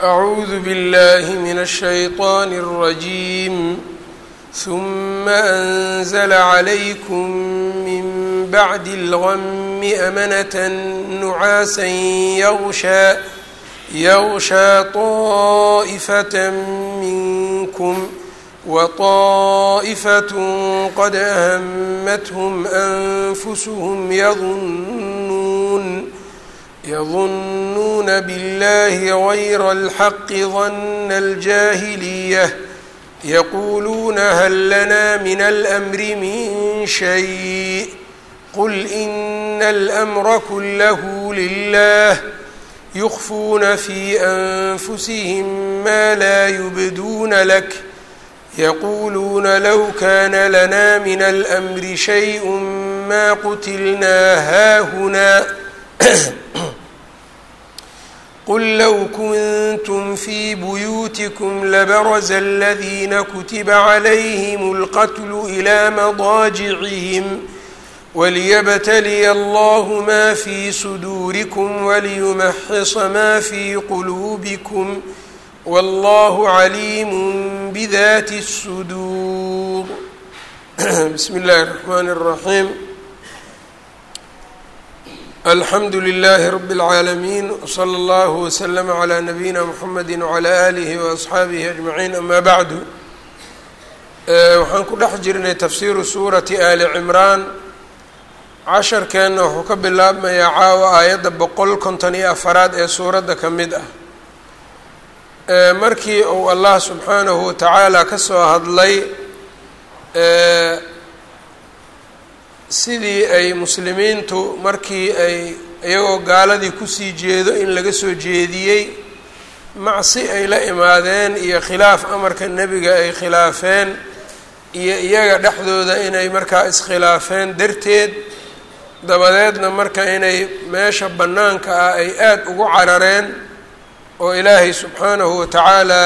أعوذ بالله من الشيطان الرجيم ثم أنزل عليكم من بعد الغم أمنة نعاسا يغشى يغشى طائفة منكم وطائفة قد أهمتهم أنفسهم يظنون يظنون بالله غير الحق ظن الجاهلية يقولون هل لنا من الأمر من شيء قل إن الأمر كله لله يخفون في أنفسهم ما لا يبدون لك يقولون لو كان لنا من الأمر شيء ما قتلنا هاهنا قل لو كنتم في بيوتكم لبرز الذين كتب عليهم القتل إلى مضاجعهم وليبتلي الله ما في صدوركم وليمحص ما في قلوبكم والله عليم بذات الصدور بسم الله الرحمن الرحيم الحمد لله رب العالمين وصلى الله وسلم على نبينا محمد وعلى آله وأصxaabihi أجمعين أما بعد waxaan ku dhex jirnay tafsiiru suurati ali cimraan casharkeenna wuxuu ka bilaabmayaa caawa aayadda boqol konton iyo afaraad ee suuradda ka mid ah markii uu allah subxaanahu watacaala ka soo hadlay sidii ay muslimiintu markii ay iyagoo gaaladii kusii jeedo in laga soo jeediyey macsi ay la imaadeen iyo khilaaf amarka nebiga ay khilaafeen iyo iyaga dhexdooda inay markaa iskhilaafeen darteed dabadeedna marka inay meesha bannaanka ah ay aada ugu carareen oo ilaahay subxaanahu watacaala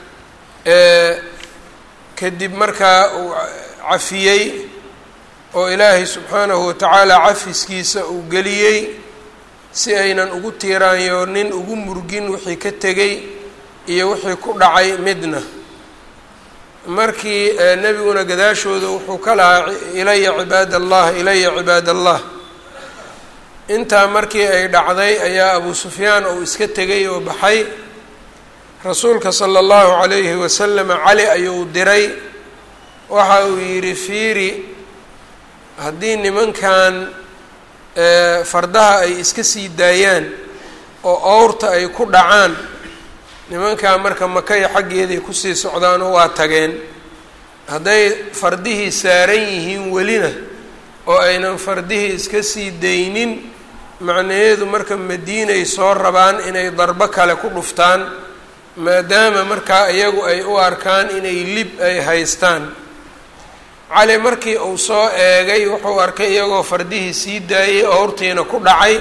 kadib markaa uu cafiyey oo ilaahay subxaanahu watacaala cafiskiisa uu geliyey si aynan ugu tiiraanyoonin ugu murgin wixii ka tegey iyo wixii ku dhacay midna markii nebiguna gadaashooda wuxuu ka lahaa ilaya cibaad allah ilaya cibaad allah intaa markii ay dhacday ayaa abu sufyaan uu iska tegay oo baxay rasuulka sala allahu calayhi wasalam cali ayuu diray waxa uu yidhi fiiri haddii nimankan fardaha ay iska sii daayaan oo owrta ay ku dhacaan nimankaa marka makaya xaggeeday kusii socdaanoo waa tageen hadday fardihii saaran yihiin welina oo aynan fardihii iska sii daynin macnaheedu marka madiinay soo rabaan inay darbo kale ku dhuftaan maadaama markaa iyagu ay u arkaan inay lib ay haystaan cali markii uu soo eegay wuxuu arkay iyagoo fardihii sii daayay owrtiina ku dhacay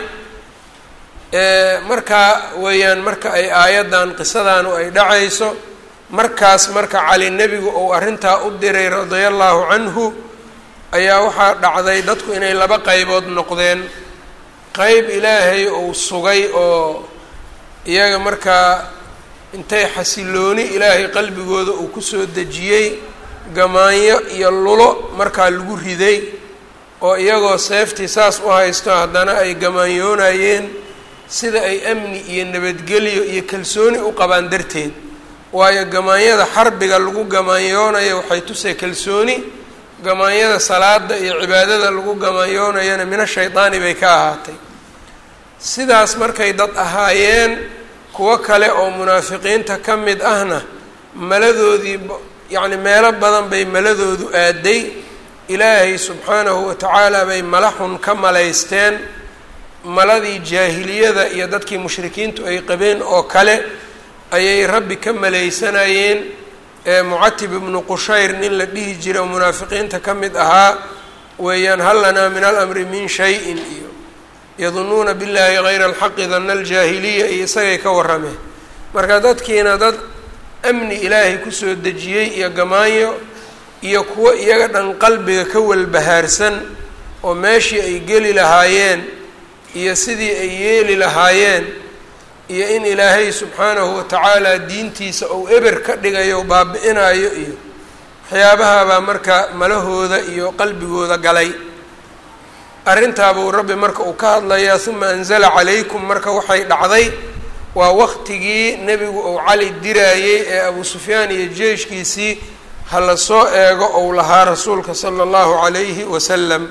markaa weeyaan marka ay aayaddan qisadaanu ay dhacayso markaas marka cali nebigu uu arrintaa u diray radia allahu canhu ayaa waxaa dhacday dadku inay laba qaybood noqdeen qeyb ilaahay uu sugay oo iyaga markaa intay xasilooni ilaahay qalbigooda uu kusoo dejiyey gamaanyo iyo lulo markaa lagu riday oo iyagoo seeftii saas u haysto haddana ay gamaanyoonayeen sida ay amni iyo nabadgelyo iyo kalsooni u qabaan darteed waayo gamaanyada xarbiga lagu gamaanyoonayo waxay tusay kalsooni gamaanyada salaada iyo cibaadada lagu gamaanyoonayana mina shaydaani bay ka ahaatay sidaas markay dad ahaayeen kuwo kale oo munaafiqiinta ka mid ahna maladoodii yacni meelo badan bay maladoodu aaday ilaahay subxaanahu watacaala bay mala xun ka malaysteen maladii jaahiliyada iyo dadkii mushrikiintu ay qabeen oo kale ayay rabbi ka malaysanayeen ee mucatib ibnu qushayr nin la dhihi jira oo munaafiqiinta ka mid ahaa weeyaan hal lanaa min alamri min shayin iyo yadunuuna billahi gayra alxaqi dana aljaahiliya iyo isagay ka warrameen marka dadkiina dad amni ilaahay kusoo dejiyey iyo gamaanyo iyo kuwo iyaga dhan qalbiga ka walbahaarsan oo meeshii ay geli lahaayeen iyo sidii ay yeeli lahaayeen iyo in ilaahay subxaanahu watacaala diintiisa uu eber ka dhigayo baabi-inayo iyo waxyaabahabaa marka malahooda iyo qalbigooda galay arrintaabuu rabbi marka uu ka hadlayaa uma anzala calaykum marka waxay dhacday waa waqtigii nebigu uu cali diraayey ee abu sufyaan iyo jeeshkiisii ha la soo eego ou lahaa rasuulka sala allahu calayhi wasalam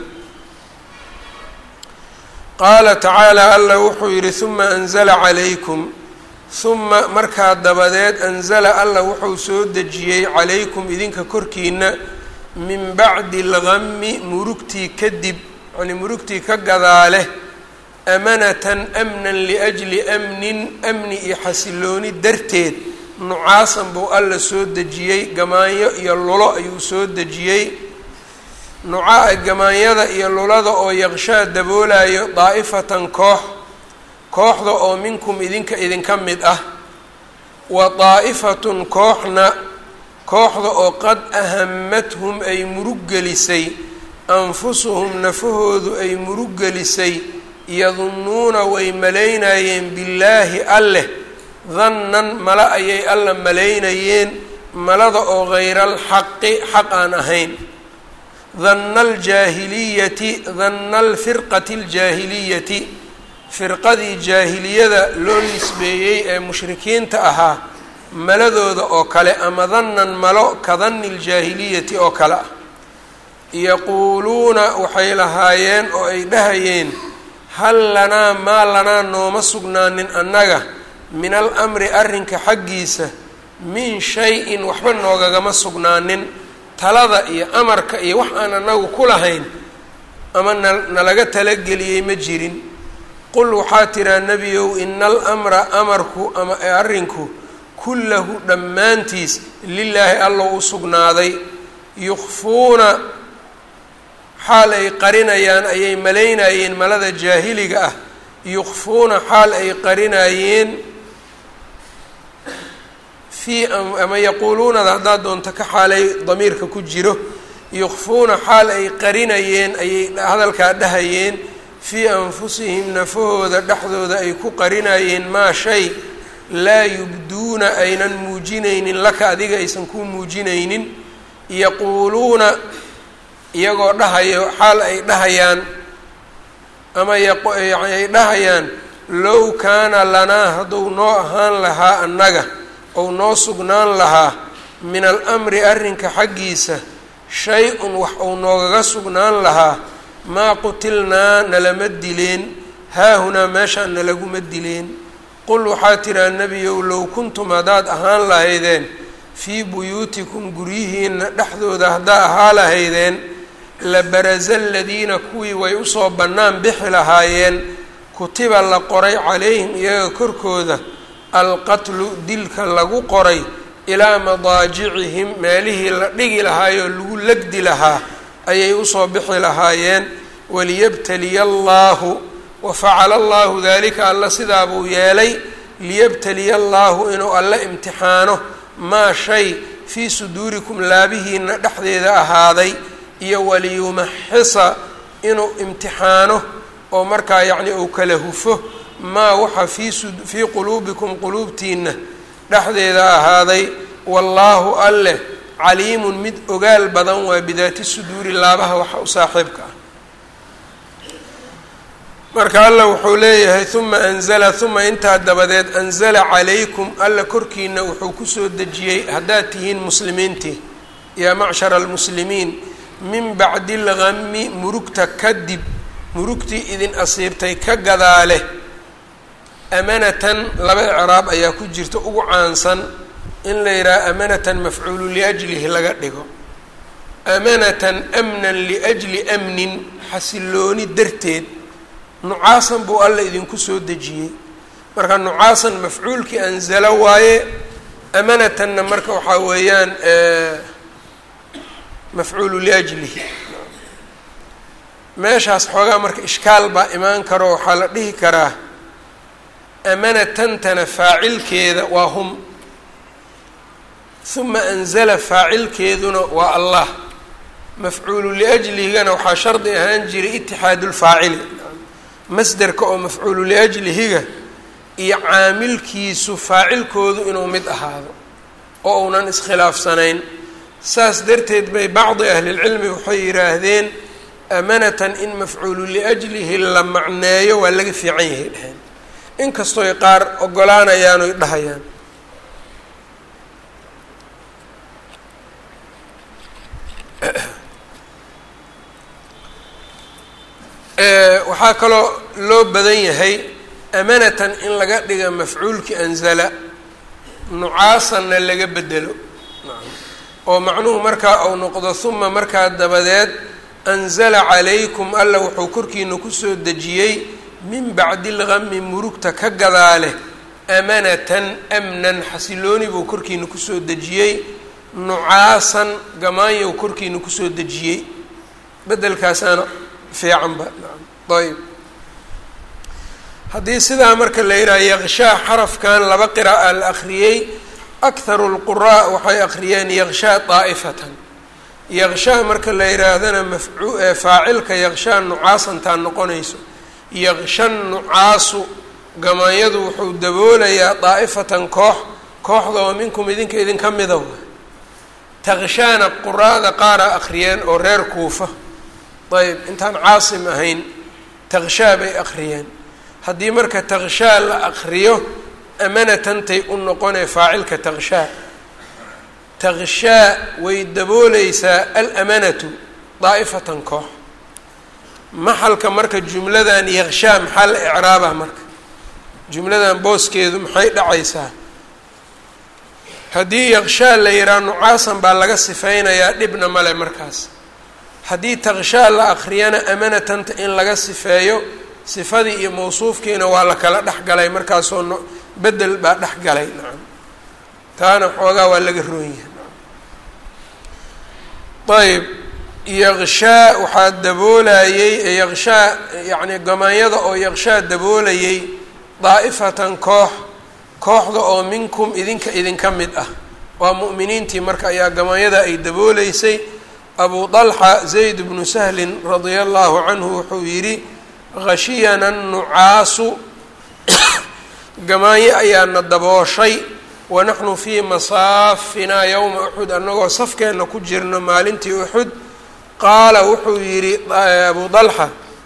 qaala tacaala allah wuxuu yidhi uma anzala calaykum uma markaa dabadeed anzala allah wuxuu soo dejiyey calaykum idinka korkiina min bacdi algami murugtii kadib yacnii murugtii ka gadaale amanatan amnan liajli amnin amni iyo xasilooni darteed nucaasan buu alla soo dejiyey gamaanyo iyo lulo ayuu soo dejiyey nucaa gamaanyada iyo lulada oo yaqshaa daboolayo daa'ifatan koox kooxda oo minkum idinka idinka mid ah wa daa'ifatun kooxna kooxda oo qad ahamathum ay murug gelisay anfusuhum nafahoodu ay murug gelisay yadunnuuna way malaynayeen billaahi alleh dannan mala ayay alla malaynayeen malada oo hayra alxaqi xaq aan ahayn danna aljaahiliyati danna alfirqati aljaahiliyati firqadii jaahiliyada loo nisbeeyey ee mushrikiinta ahaa maladooda oo kale ama dannan malo ka danni aljaahiliyati oo kale ah yaquuluuna waxay lahaayeen oo ay dhahayeen hal lanaa maa lanaa nooma sugnaanin annaga min al amri arrinka xaggiisa min shay-in waxba noogagama sugnaanin talada iyo amarka iyo wax aan annagu ku lahayn ama na nalaga talageliyey ma jirin qul waxaa tiraa nebiyow ina alamra amarku ama arrinku kullahu dhammaantiis lilaahi allow u sugnaaday yukhfuuna xaal ay qarinayaan ayay malaynayeen malada jaahiliga ah yukhfuuna xaal ay qarinayeen fii ama yaquuluunada haddaad doonto ka xaalay damiirka ku jiro yukhfuuna xaal ay qarinayeen ayay hadalkaa dhahayeen fii anfusihim nafahooda dhexdooda ay ku qarinayeen maa shay laa yubduuna aynan muujinaynin laka adiga aysan kuu muujinaynin yaquuluuna iyagoo dhahayo xaal ay dhahayaan ama ay dhahayaan low kaana lanaa hadduu noo ahaan lahaa annaga ou noo sugnaan lahaa min alamri arrinka xaggiisa shay-un wax uu noogaga sugnaan lahaa maa qutilnaa nalama dileen haahunaa meeshaan nalaguma dileen qul waxaa tiraa nebiyow low kuntum haddaad ahaan lahaydeen fii buyuutikum guryihiina dhexdooda haddaa ahaa lahaydeen la barasa aladiina kuwii way usoo bannaan bixi lahaayeen kutiba la qoray calayhim iyaga korkooda alqatlu dilka lagu qoray ilaa madaajicihim meelihii la dhigi lahaayoo lagu legdi lahaa ayay usoo bixi lahaayeen waliyabtaliya allaahu wa facala allahu dalika alla sidaabuu yeelay liyabtaliya allaahu inuu alla imtixaano maa shay fii suduurikum laabihiina dhexdeeda ahaaday iyo waliyumaxisa inuu imtixaano oo markaa yacni uu kala hufo maa waxa fii fii quluubikum quluubtiina dhexdeeda ahaaday wallaahu alleh caliimun mid ogaal badan waa bidaati suduuri laabaha waxa u saaxiibka ah marka alla wuxuu leeyahay uma anzala uma intaa dabadeed anzala calaykum alla korkiina wuxuu kusoo dejiyey haddaad tihiin muslimiintii yaa macshara almuslimiin min bacdi lgami murugta kadib murugtii idin asiibtay ka gadaale amanatan laba icraab ayaa ku jirta ugu caansan in la yidhaha amanatan mafcuulu liajlihi laga dhigo amanatan amnan liajli amnin xasilooni darteed nucaasan buu alla idinku soo dejiyey marka nucaasan mafcuulkii anzalo waaye amanatanna marka waxaa weeyaan mafcuulu liajlihi meeshaas xoogaa marka ishkaal baa imaan karo waxaa la dhihi karaa amanatantana faacilkeeda waa hum uma anzala faacilkeeduna waa allah mafcuulu liajlihigana waxaa shardi ahaan jiray itixaadu lfaacili masderka oo mafcuulu liajlihiga iyo caamilkiisu faacilkoodu inuu mid ahaado oo uunan iskhilaafsanayn saas darteed bay bacdi ahlilcilmi waxay yidhaahdeen amanatan in mafcuulu liajlihi la macneeyo waa laga fiican yahay dheheen inkastooy qaar ogolaanayaan oy dhahayaan waxaa kaloo loo badan yahay amanatan in laga dhiga mafcuulki anzala nucaasanna laga bedelo oo macnuhu markaa uu noqdo huma markaa dabadeed anzala calaykum alla wuxuu korkiina kusoo dejiyey min bacdi lgami murugta ka gadaale amanatan amnan xasilooni buu korkiina kusoo dejiyey nucaasan gamaanyow korkiina kusoo dejiyey bedelkaasaana fiicanba ayb haddii sidaa marka la yidhaha yaqshaa xarafkan laba qira'a la akhriyey akharu lquraa waxay akhriyeen yaqshaa daa'ifatan yaqshaa marka la yidhaahdana mafcu faacilka yaqshaa nucaasantaa noqonayso yaqsha nucaasu gamaanyadu wuxuu daboolayaa daa'ifatan koox kooxda oo minkum idinka idinka mida wa taqshaana quraada qaara akhriyeen oo reer kuufa ayb intaan caasim ahayn taqshaa bay akhriyeen haddii marka taqshaa la akriyo amanatantay u noqonee faacilka taqshaa taqshaa way dabooleysaa alamanatu daa'ifatan koox maxalka marka jumladan yaqshaa maxaa la icraabah marka jumladan booskeedu maxay dhacaysaa haddii yaqshaa la yihaha nucaasan baa laga sifeynayaa dhibna male markaas haddii taqshaa la akriyana amanatanta in laga sifeeyo sifadii iyo mawsuufkiina waa la kala dhex galay markaasoo no bedel baa dhex galay nacam taana xoogaa waa laga roonyahay ayb yaqshaa waxaa daboolayey yaqshaa yacni gamaanyada oo yaqshaa daboolayay daa'ifatan koox kooxda oo minkum idinka idinka mid ah waa mu'miniintii marka ayaa gamaanyada ay dabooleysay abu dalxa zayd bnu sahlin radia allahu canhu wuxuu yidhi khashiyana nucaasu gamaanyo ayaana dabooshay wanaxnu fii masaafinaa yowma uxud annagoo safkeenna ku jirno maalintii uxud qaala wuxuu yidhi abu dalxa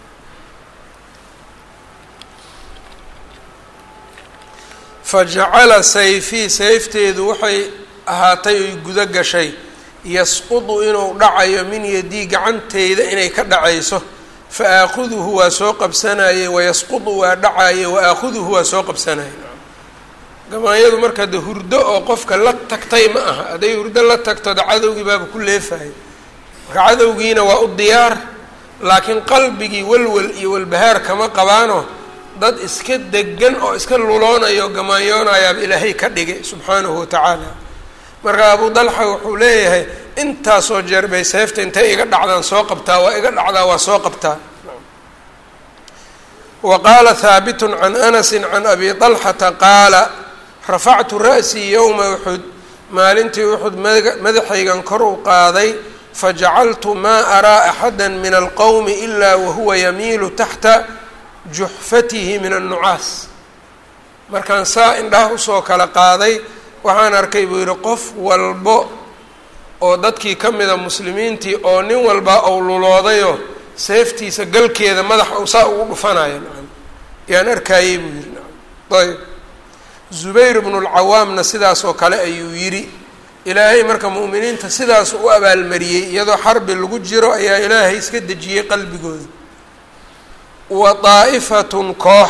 fajacala sayfii sayfteedu waxay ahaatay oy gudo gashay yasqudu inuu dhacayo min yadii gacanteyda inay ka dhacayso fa aakhuduhu waa soo qabsanayey wayasqudu waa dhacaye wa aakhuduhu waa soo qabsanayay gamaanyadu marka de hurdo oo qofka la tagtay ma aha hadday hurdo la tagto de cadowgii baaba ku leefahay marka cadowgiina waa u diyaar laakiin qalbigii walwal iyo walbahaar kama qabaano dad iska degan oo iska luloonayo gamaanyoonayaaba ilaahay ka dhigay subxaanahu watacaala marka abu dalxa wuxuu leeyahay intaasoo jeer bay seefta intay iga dhacdaan soo qabtaa waa iga dhacdaa waa soo qabtaa wa qaala haabitun can anasin can abi dalxata qaala rafactu ra'sii yowma uxud maalintii uxud madaxaygan kor u qaaday fajacaltu maa araa axada min alqowmi ilaa wahuwa yamiilu taxta juxfatihi min annucaas markaan saa indhaha usoo kala qaaday waxaan arkay buu yidhi qof walbo oo dadkii ka mida muslimiintii oo nin walba ou luloodayo seeftiisa galkeeda madaxa u saa ugu dhufanayo nacam yaan arkaayey buu yidhi nacam ayb zubayr bnu lcawaamna sidaasoo kale ayuu yidhi ilaahay marka mu'miniinta sidaas u abaalmariyey iyadoo xarbi lagu jiro ayaa ilaahay iska dejiyey qalbigooda wa daa'ifatun koox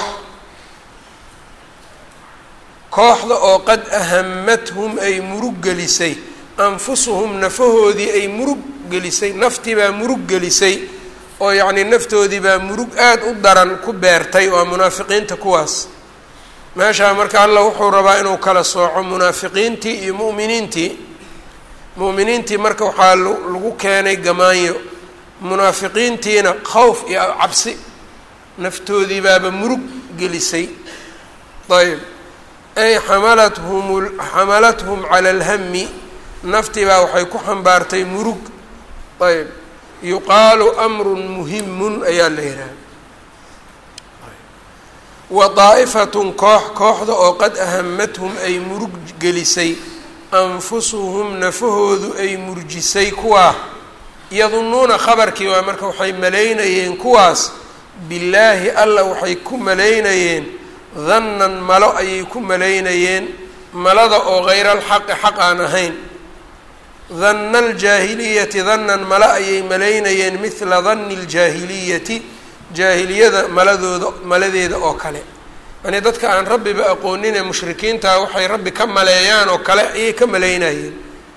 kooxda oo qad ahamathum ay murug gelisay anfusuhum nafahoodii ay murug gelisay naftii baa murug gelisay oo yacnii naftoodii baa murug aada u daran ku beertay waa munaafiqiinta kuwaas meeshaa marka allah wuxuu rabaa inuu kala sooco munaafiqiintii iyo mu'miniintii mu'miniintii marka waxaa lagu keenay gamaanyo munaafiqiintiina khawf iyo cabsi naftoodii baaba murug gelisay ayb ay xamalathum xamalathum cala alhami naftii baa waxay ku xambaartay murug ayb yuqaalu amrun muhimun ayaa la yidhaha wa daa'ifatun koox kooxda oo qad ahamathum ay murug gelisay anfusuhum nafahoodu ay murjisay kuwaa yadunnuuna khabarkii waa marka waxay malaynayeen kuwaas billaahi alla waxay ku malaynayeen dannan malo ayay ku malaynayeen malada oo hayra alxaqi xaq aan ahayn danna aljaahiliyati dannan malo ayay malaynayeen mithla danni aljaahiliyati jaahiliyada maladooda maladeeda oo kale yani dadka aan rabbiba aqoonin ee mushrikiinta waxay rabbi ka maleeyaan oo kale ayay ka malaynayeen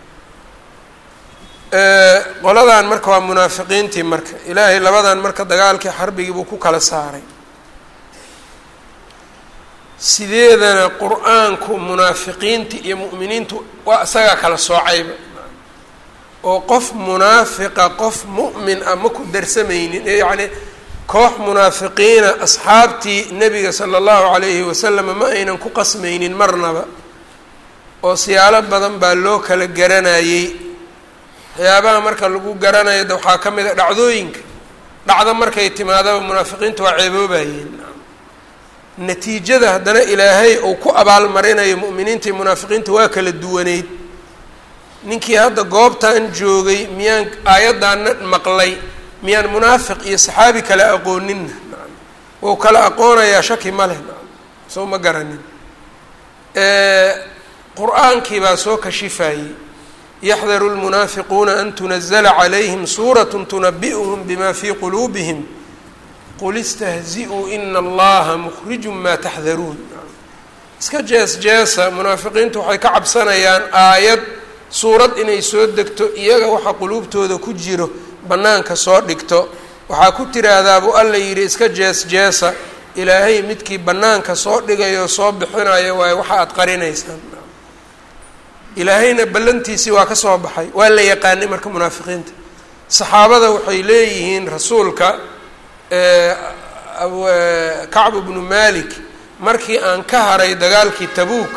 qoladan marka waa munaafiqiintii marka ilaahay labadan marka dagaalkii xarbigii buu ku kala saaray sideedana qur-aanku munaafiqiinta iyo mu'miniintu waa isagaa kala soocayba oo qof munaafiqa qof mu'min ah ma ku darsamaynin yacni koox munaafiqiina asxaabtii nebiga sala allahu calayhi wasalam ma aynan ku qasmaynin marnaba oo siyaalo badan baa loo kala garanayey waxyaabaha marka lagu garanayo de waxaa ka mid a dhacdooyinka dhacdo markay timaadaba munaafiqiinta waa ceeboobayeen natiijada haddana ilaahay uu ku abaalmarinayo mu'miniinta iyo munaafiqiinta waa kala duwaneyd ninkii hadda goobtan joogay miyaan aayaddaana maqlay miyaan munaafiq iyo saxaabi kale aqooninna wou kala aqoonayaa shaki ma leh soo ma garanin qur-aankii baa soo kashifayey yaxdaru lmunaafiquuna an tunazla calayhim suurat tunabi'uhum bima fii quluubihim qul istahzi-uu ina allaha mukhrijun maa taxdaruun iska jees jeesa munaafiqiintu waxay ka cabsanayaan aayad suurad inay soo degto iyaga waxa quluubtooda ku jiro bannaanka soo dhigto waxaa ku tiraahdaa buu alla yidhi iska jees jeesa ilaahay midkii bannaanka soo dhigayo soo bixinayo waayo waxa aada qarinaysaan ilaahayna ballantiisii waa ka soo baxay waa la yaqaanay marka munaafiqiinta saxaabada waxay leeyihiin rasuulka kacbu bnu malik markii aan ka haray dagaalkii tabuuk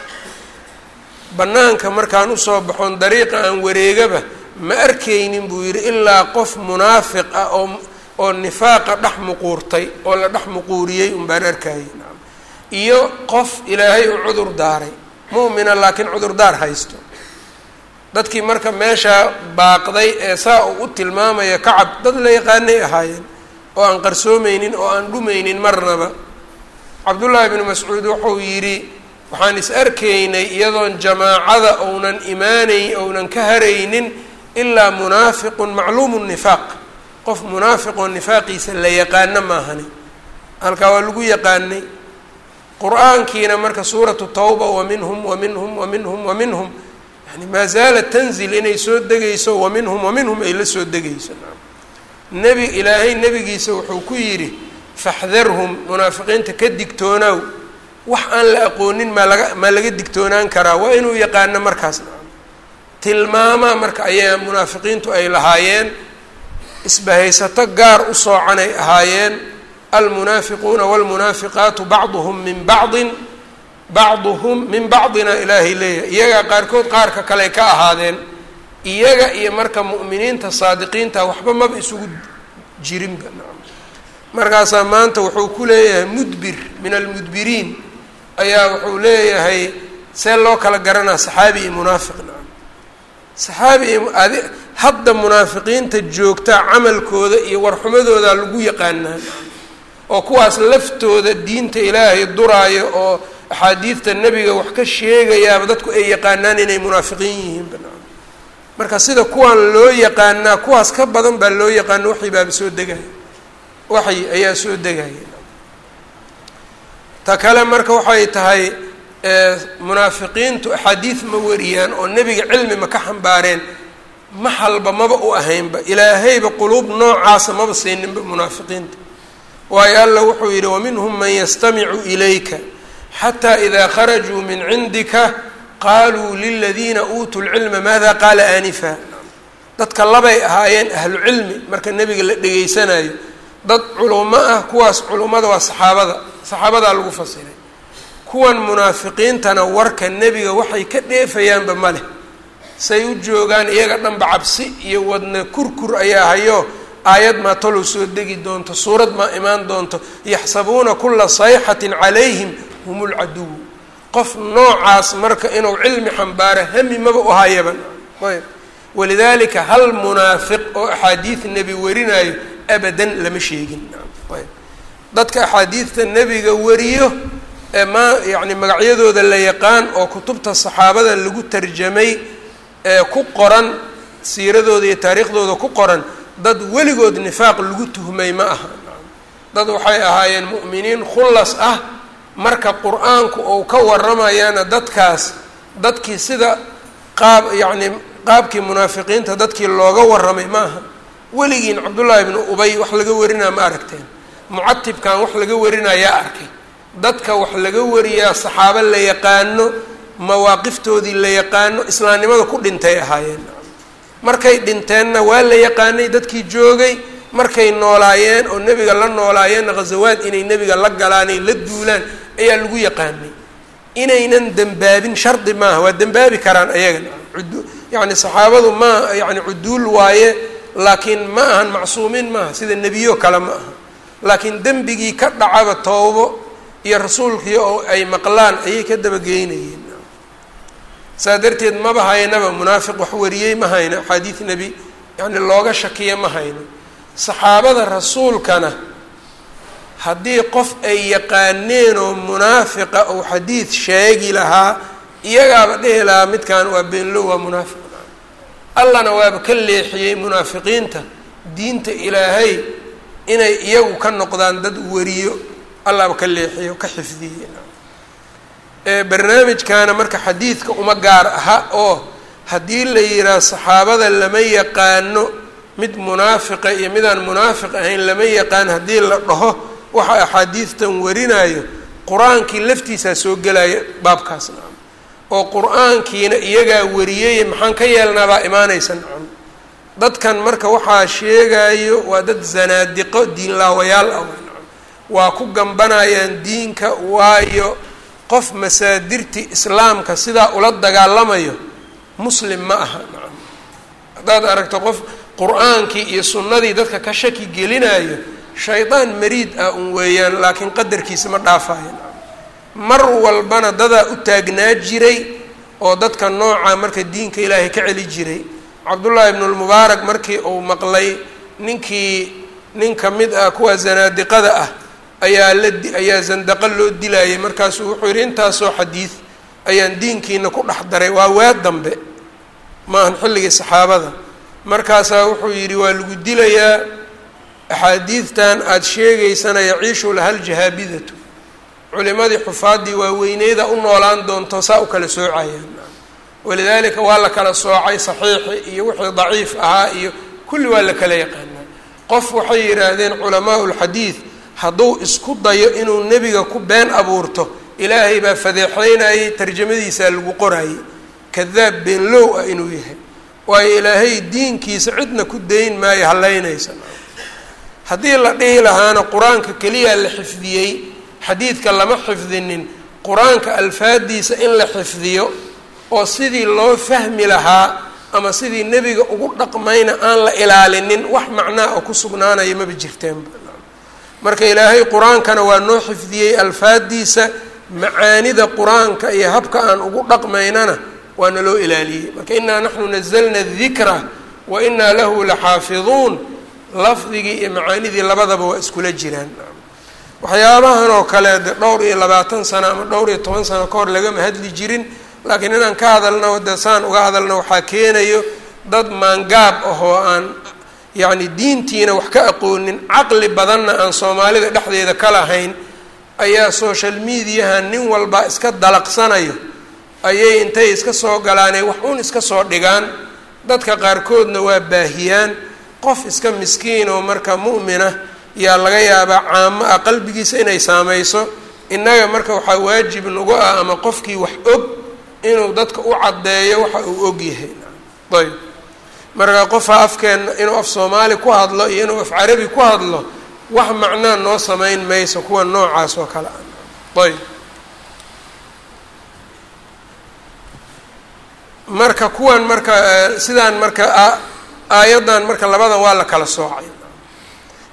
bannaanka markaan usoo baxoon dariiqa aan wareegaba ma arkaynin buu yidhi ilaa qof munaafiq ah oo oo nifaaqa dhex muquurtay oo la dhex muquuriyey unbaan arkayay iyo qof ilaahay u cudur daaray mu'mina laakiin cudurdaar haysto dadkii marka meeshaa baaqday ee saa uu u tilmaamaya kacab dad la yaqaanay ahaayeen oo aan qarsoomeynin oo aan dhumaynin marnaba cabdullaahi bnu mascuud wuxuu yidhi waxaan is arkaynay iyadoon jamaacada ounan imaanayn ounan ka haraynin ilaa munaafiqun macluumu nifaaq qof munaafiqoo nifaaqiisa la yaqaano maahani halkaa waa lagu yaqaanay qur-aankiina marka suuratu tawba wa minhum wa minhum wa minhum wa minhum yani maa zaalat tanzil inay soo degayso wa minhum wa minhum ay la soo degayso nebi ilaahay nebigiisa wuxuu ku yidhi faxdarhum munaafiqiinta ka digtoonaaw wax aan la aqoonin maa laga maa laga digtoonaan karaa waa inuu yaqaano markaas tilmaamaa marka ayaa munaafiqiintu ay lahaayeen isbahaysato gaar u soocanay ahaayeen almunaafiquuna wاlmunaafiqaatu bacduhum min bacdin bacduhum min bacdina ilaahay leeyahay iyagaa qaarkood qaarka kale ka ahaadeen iyaga iyo marka mu'miniinta saadiqiinta waxba maba isugu jirinba markaasaa maanta wuxuu ku leeyahay mudbir min almudbiriin ayaa wuxuu leeyahay see loo kala garanaa saxaabi iyo munaafiq nacam saxaabi iyo adi hadda munaafiqiinta joogtaa camalkooda iyo warxumadooda lagu yaqaanaa oo kuwaas laftooda diinta ilaahay duraayo oo axaadiidta nebiga wax ka sheegayaaba dadku ay yaqaanaan inay munaafiqiin yihiinba nacam marka sida kuwaan loo yaqaanaa kuwaas ka badan baa loo yaqaana waxay baaba soo degaya waxay ayaa soo degaya ta kale marka waxay tahay munaafiqiintu axaadiid ma wariyaan oo nebiga cilmi ma ka xambaareen maxalba maba u ahaynba ilaahayba quluub noocaasa maba siininba munaafiqiinta waayo alla wuxuu yidhi waminhum man yastamicu ilayka xataa idaa kharajuu min cindika qaluu liladiina uutuu lcilma maada qaala aanifa dadka labay ahaayeen ahlu cilmi marka nebiga la dhegaysanayo dad culummo ah kuwaas culummada waa saxaabada saxaabadaa lagu fasiray kuwan munaafiqiintana warka nebiga waxay ka dheefayaanba ma leh say u joogaan iyaga dhanba cabsi iyo wadna kurkur ayaa hayo aayad maa talow soo degi doonto suurad maa imaan doonto yaxsabuuna kula sayxatin calayhim hum lcaduw qof noocaas marka inuu cilmi xambaaro hami maba u hayaban ayb walidalika hal munaafiq oo axaadiid nebi warinayo abadan lama sheegin ayb dadka axaadiidta nebiga wariyo ee maa yacni magacyadooda la yaqaan oo kutubta saxaabada lagu tarjamay ee ku qoran siiradooda iyo taariikhdooda ku qoran dad weligood nifaaq lagu tuhmay ma aha dad waxay ahaayeen mu'miniin khullas ah marka qur-aanku uu ka waramayaana dadkaas dadkii sida qaab yacni qaabkii munaafiqiinta dadkii looga warramay ma aha weligiin cabdullaahi ibnu ubay wax laga warinaa ma aragteen mucatibkan wax laga warinayaa arkay dadka wax laga wariyaa saxaabo la yaqaano mawaaqiftoodii la yaqaano islaamnimada ku dhintay ahaayeen markay dhinteenna waa la yaqaanay dadkii joogay markay noolaayeen oo nebiga la noolaayeenna ghazawaad inay nebiga la galaanay la duulaan ayaa lagu yaqaanay inaynan dembaabin shardi maaha waa dembaabi karaan ayagana yacni saxaabadu ma yani cuduul waaye laakiin ma ahan macsuumiin maaha sida nebiyo kale ma aha laakiin dembigii ka dhacaba toobo iyo rasuulkii oo ay maqlaan ayay ka dabageynayeen saa darteed maba haynaba munaafiq wax wariyey ma hayno axaadiid nebi yani looga shakiya ma hayno saxaabada rasuulkana haddii qof ay yaqaaneen oo munaafiqa ou xadiid sheegi lahaa iyagaaba dhihi lahaa midkan waa beenlow waa munaafiq allana waaba ka leexiyey munaafiqiinta diinta ilaahay inay iyagu ka noqdaan dad wariyo allaaba ka leexiyey oo ka xifdiyey barnaamijkaana marka xadiidka uma gaar aha oo haddii la yidhaah saxaabada lama yaqaano mid munaafiqa iyo midaan munaafiq ahayn lama yaqaan haddii la dhaho waxa axaadiidtan warinayo qur-aankii laftiisaa soo gelaya baabkaas nacam oo qur-aankiina iyagaa wariyey maxaan ka yeelnaabaa imaanaysa nacam dadkan marka waxaa sheegayo waa dad zanaadiqo diinlaawayaal ah nacam waa ku gambanayaan diinka waayo qof masaadirti islaamka sidaa ula dagaalamayo muslim ma aha nacam haddaad aragto qof qur-aankii iyo sunnadii dadka ka shaki gelinayo shaydaan mariid ah un weeyaan laakiin qadarkiisa ma dhaafayo nacam mar walbana dadaa u taagnaa jiray oo dadka nooca marka diinka ilaahay ka celi jiray cabdullaahi ibnulmubaarak markii uu maqlay ninkii nin ka mid ah kuwa zanaadiqada ah ayaa la ayaa zandaqo loo dilayay markaasuu wuxuu yidhi intaasoo xadiid ayaan diinkiina ku dhex daray waa waa dambe ma ahan xilligii saxaabada markaasaa wuxuu yidhi waa lagu dilayaa axaadiidtan aada sheegaysana yaciishu lahal jahaabidatu culimadii xufaaddii waaweyneyda u noolaan doonto saa u kala soocayaan walidaalika waa la kala soocay saxiixi iyo wixii daciif ahaa iyo kulli waa la kala yaqaanaa qof waxay yidhaahdeen culamaau lxadiid hadduu isku dayo inuu nebiga ku been abuurto ilaahay baa fadeexeynayay tarjamadiisaa lagu qorayay kadaab beenlow ah inuu yahay waayo ilaahay diinkiisa cidna ku dayn maayo hallaynaysa haddii la dhihi lahaana qur-aanka keliyaa la xifdiyey xadiidka lama xifdinin qur-aanka alfaadiisa in la xifdiyo oo sidii loo fahmi lahaa ama sidii nebiga ugu dhaqmayna aan la ilaalinin wax macnaa oo ku sugnaanaya maba jirteenba marka ilaahay qur-aankana waa noo xifdiyey alfaadiisa macaanida qur-aanka iyo habka aan ugu dhaqmaynana waa naloo ilaaliyey marka inaa naxnu nazalna dikra wa inaa lahu laxaafiduun lafdigii iyo macaanidii labadaba waa iskula jiraan waxyaabahan oo kale de dhowr iyo labaatan sano ama dhowr iyo toban sano ka hor lagama hadli jirin laakiin inaan ka hadalno de saan uga hadalno waxaa keenayo dad maangaab ah oo aan yacni diintiina wax ka aqoonin caqli badanna aan soomaalida dhexdeeda ka lahayn ayaa social mediaha nin walba iska dalaqsanayo ayay intay iska soo galaanay wax uun iska soo dhigaan dadka qaarkoodna waa baahiyaan qof iska miskiin oo marka mu'mina yaa laga yaabaa caamo ah qalbigiisa inay saameyso innaga marka waxaa waajib nagu ah ama qofkii wax og inuu dadka u caddeeyo waxa uu og yahay ayb marka qofa afkeenna inuu af soomaali ku hadlo iyo inuu af carabi ku hadlo wax macnaa noo sameyn mayso kuwa noocaas oo kale ah ayb marka kuwan marka sidaan marka aayaddan marka labadan waa la kala soocay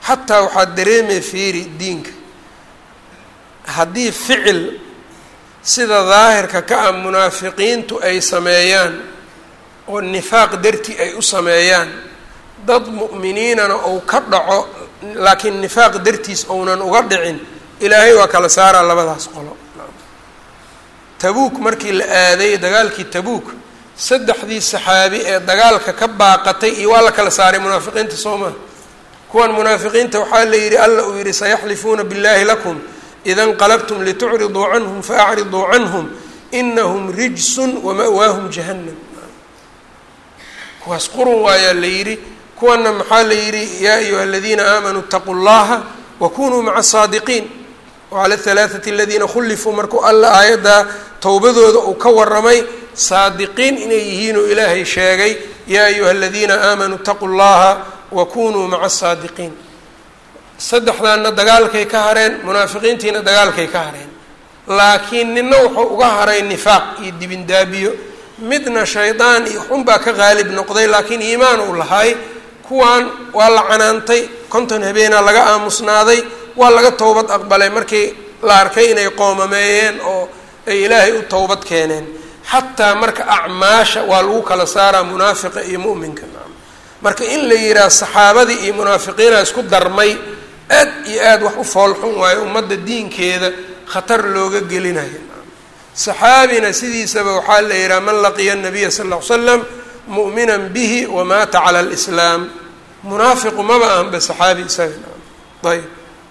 xataa waxaad dareemay fiiri diinka haddii ficil sida daahirka ka ah munaafiqiintu ay sameeyaan oo nifaaq dartii ay u sameeyaan dad mu'miniinana ou ka dhaco laakiin nifaaq dartiis ounan uga dhicin ilaahay waa kala saaraa labadaas qolo tabuuk markii la aaday dagaalkii tabuuk saddexdii saxaabi ee dagaalka ka baaqatay iyo waa la kala saaray munaafiqiinta soo maha kuwan munaafiqiinta waxaa la yidhi alla uu yidhi sayaxlifuuna biاllahi lakum ida nqalabtum litucriduu canhum faacriduu canhum inahum rijsun wama'waahum jahannam kuwaas qurun waayaa la yidhi kuwana maxaa la yidhi yaa ayuha aladiina aamanuu اtaquu llaha wakunuu maca asaadiqiin wacala alhalaaثati aladiina khulifuu markuu alla aayaddaa towbadooda uu ka waramay saadiqiin inay yihiinuu ilaahay sheegay yaa ayuha aladiina aamanuu اtaquu llaha wakunuu maca asaadiqiin saddexdaanna dagaalkay ka hareen munaafiqiintiina dagaalkay ka hareen laakiin nina wuxuu uga haray nifaaq iyo dibindaabiyo midna shaydaan iyo xunbaa ka qaalib noqday laakiin iimaan uu lahay kuwan waa la canaantay konton habeenaa laga aamusnaaday waa laga towbad aqbalay markii la arkay inay qoomameeyeen oo ay ilaahay u towbad keeneen xataa marka acmaasha waa lagu kala saaraa munaafiqa iyo mu'minka marka in la yidhaah saxaabadii iyo munaafiqiina isku darmay aad iyo aad wax u foolxun waayo ummadda diinkeeda khatar looga gelinayo saxaabina sidiisaba waxaa la yidhaha man laqiya nabiya sal ll ly slam mu'minan bihi wamaata cala alislaam munaafiqu maba ahanba saxaabi isaga ayb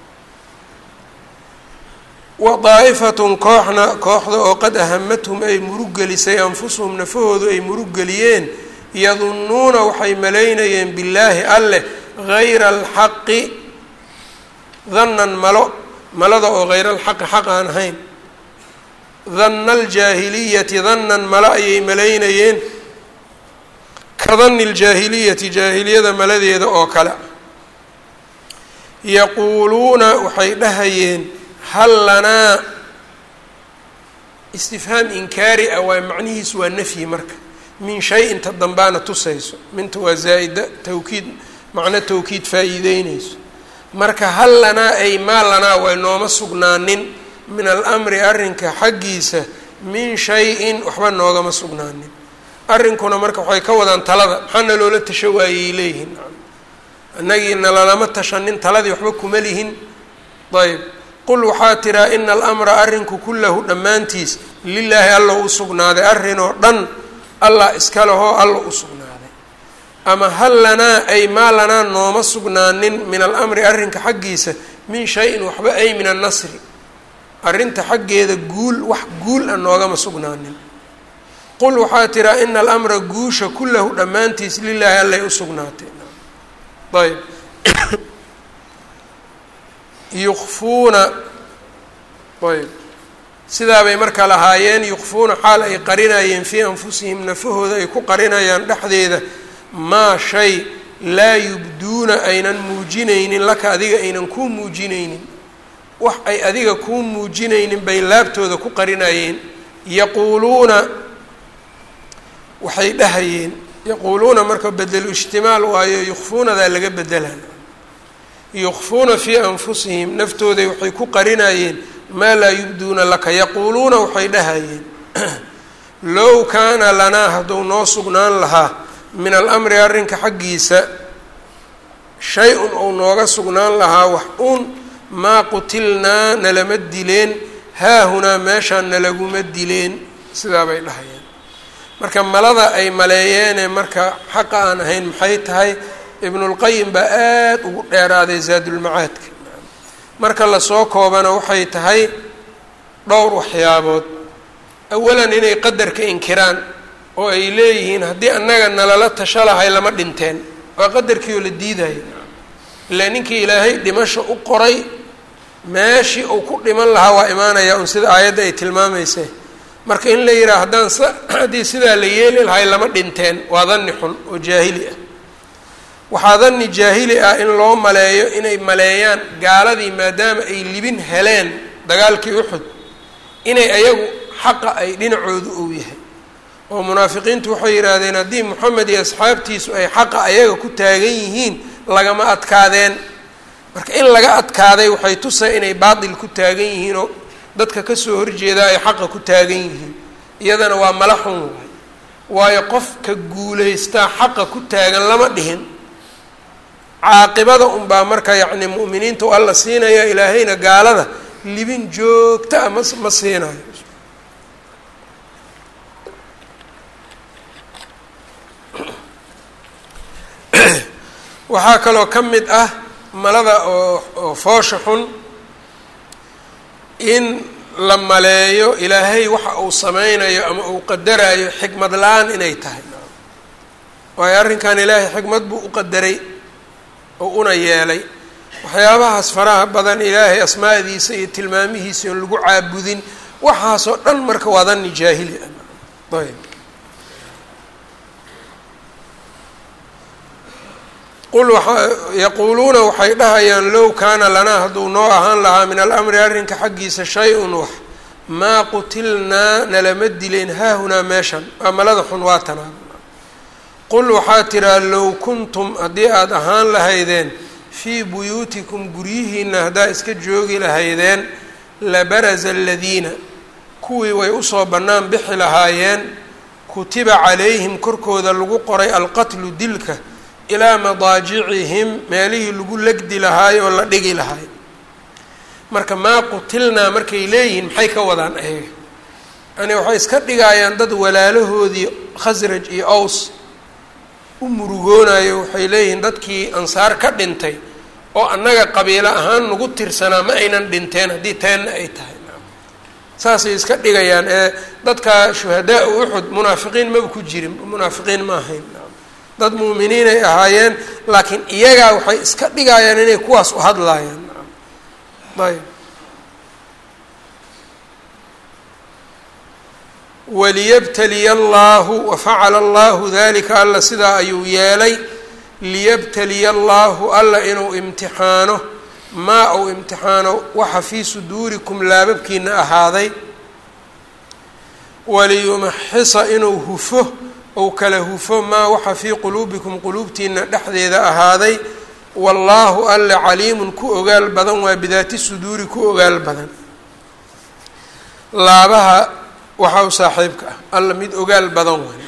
wa daa'ifatun kooxna kooxda oo qad ahamathum ay muruggelisay anfusuhum nafahoodu ay muruggeliyeen yadunnuuna waxay malaynayeen billaahi alleh hayra alxaqi dannan malo malada oo hayra alxaqi xaq aan ahayn danna aljaahiliyati dannan malo ayay malaynayeen ka danni aljaahiliyati jaahiliyada maladeeda oo kale yaquuluuna waxay dhahayeen hal lanaa istifhaam inkaari ah waa macnihiisu waa nafyi marka min shay inta dambaana tusayso minta waa zaa'ida tawkiid macno tawkiid faa'iideyneyso marka hal lanaa ay maa lanaa way nooma sugnaanin min alamri arrinka xaggiisa min shay-in waxba noogama sugnaanin arrinkuna marka waxay ka wadaan talada maxaana loola tasho waayey leeyihiin annagiina lalama tashanin taladii waxba kuma lihin ayb qul waxaa tiraa ina alamra arrinku kullahu dhammaantiis lilaahi alla u sugnaaday arrinoo dhan allah iska lehoo alla u sugnaaday ama hal lanaa ay maa lanaa nooma sugnaanin min alamri arrinka xaggiisa min shay-in waxba ay min annasri arrinta xaggeeda guul wax guul a noogama sugnaanin qul waxaa tiraa ina alamra guusha kullahu dhammaantiis lilaahi allay u sugnaatay ayb yukfuuna ayb sidaabay marka lahaayeen yukfuuna xaal ay qarinayeen fii anfusihim nafahooda ay ku qarinayaan dhexdeeda maa shay laa yubduuna aynan muujinaynin laka adiga aynan kuu muujinaynin wax ay adiga kuu muujinaynin bay laabtooda ku qarinayeen yaquuluuna waxay dhahayeen yaquuluuna marka bedelu ijtimaal waayo yukfuunadaa laga bedelaan yukfuuna fii anfusihim naftooday waxay ku qarinayeen maa laa yubduuna laka yaquuluuna waxay dhahayeen low kaana lanaa hadduu noo sugnaan lahaa min alamri arrinka xaggiisa shay-un ou nooga sugnaan lahaa wax uun maa qutilnaa nalama dileen haahunaa meeshaan nalaguma dileen sidaa bay dhahayeen marka malada ay maleeyeenee marka xaqa aan ahayn maxay tahay ibnulqayim baa aada ugu dheeraaday zaadulmacaadka marka lasoo koobana waxay tahay dhowr waxyaabood awalan inay qadarka inkiraan oo ay leeyihiin haddii annaga nalala tasho lahay lama dhinteen waa qadarkii oo la diidaya ilaa ninkii ilaahay dhimasho u qoray meeshii uu ku dhiman lahaa waa imaanaya un sida aayadda ay tilmaamayse marka in la yidhaha haddaan s haddii sidaa la yeeli lahay lama dhinteen waa danni xun oo jaahili ah waxaa danni jaahili ah in loo maleeyo inay maleeyaan gaaladii maadaama ay libin heleen dagaalkii uxud inay ayagu xaqa ay dhinacoodu ou yahay oo munaafiqiintu waxay yidhaahdeen haddii moxamed iyo asxaabtiisu ay xaqa ayaga ku taagan yihiin lagama adkaadeen marka in laga adkaaday waxay tusay inay baatil ku taagan yihiin oo dadka kasoo horjeedaa ay xaqa ku taagan yihiin iyadana waa mala xun waay waayo qofka guulaystaa xaqa ku taagan lama dhihin caaqibada unbaa marka yacni mu'miniinta u alla siinaya ilaahayna gaalada libin joogta a ma ma siinayo waxaa kaloo ka mid ah malada oo oo foosha xun in la maleeyo ilaahay waxa uu sameynayo ama uu qadarayo xikmad la-aan inay tahay waayo arrinkan ilaahay xikmad buu u qadaray oo una yeelay waxyaabahaas faraha badan ilaahay asmaadiisa iyo tilmaamihiisa oon lagu caabudin waxaasoo dhan marka waa danni jaahili ah ayb qul yaquuluuna waxay dhahayaan low kaana lanaa hadduu noo ahaan lahaa min alamri arrinka xaggiisa shay-un wax maa qutilnaa nalama dileen haahunaa meeshan waa malada xun waa tanaa qul waxaa tiraa low kuntum haddii aada ahaan lahaydeen fii buyuutikum guryihiina haddaa iska joogi lahaydeen labaraza aladiina kuwii way usoo bannaan bixi lahaayeen kutiba calayhim korkooda lagu qoray alqatlu dilka ilaa madaajicihim meelihii lagu legdi lahaay oo la dhigi lahaay marka maa qutilnaa markay leeyihiin maxay ka wadaan ayaga yani waxay iska dhigaayaan dad walaalahoodii khasraj iyo aws u murugoonayo waxay leeyihiin dadkii ansaar ka dhintay oo annaga qabiilo ahaan nagu tirsanaa ma aynan dhinteen haddii teenna ay tahay saasay iska dhigayaan ee dadka shuhadaa u uxud munaafiqiin maba ku jirin munaafiqiin ma ahayn dad muuminiin ay ahaayeen laakiin iyagaa waxay iska dhigayaan inay kuwaas u hadlaayaan ayb waliyabtaliya allaahu wafacala allahu dalika alla sidaa ayuu yeelay liyabtaliya allaahu alla inuu imtixaano maa uu imtixaano waxa fii suduurikum laababkiina ahaaday waliyumaxisa inuu hufo ou kala hufo maa waxa fii quluubikum quluubtiina dhexdeeda ahaaday wallaahu alle caliimun ku ogaal badan waa bidaati suduuri ku ogaal badan laabaha waxa u saaxiibka ah alla mid ogaal badan way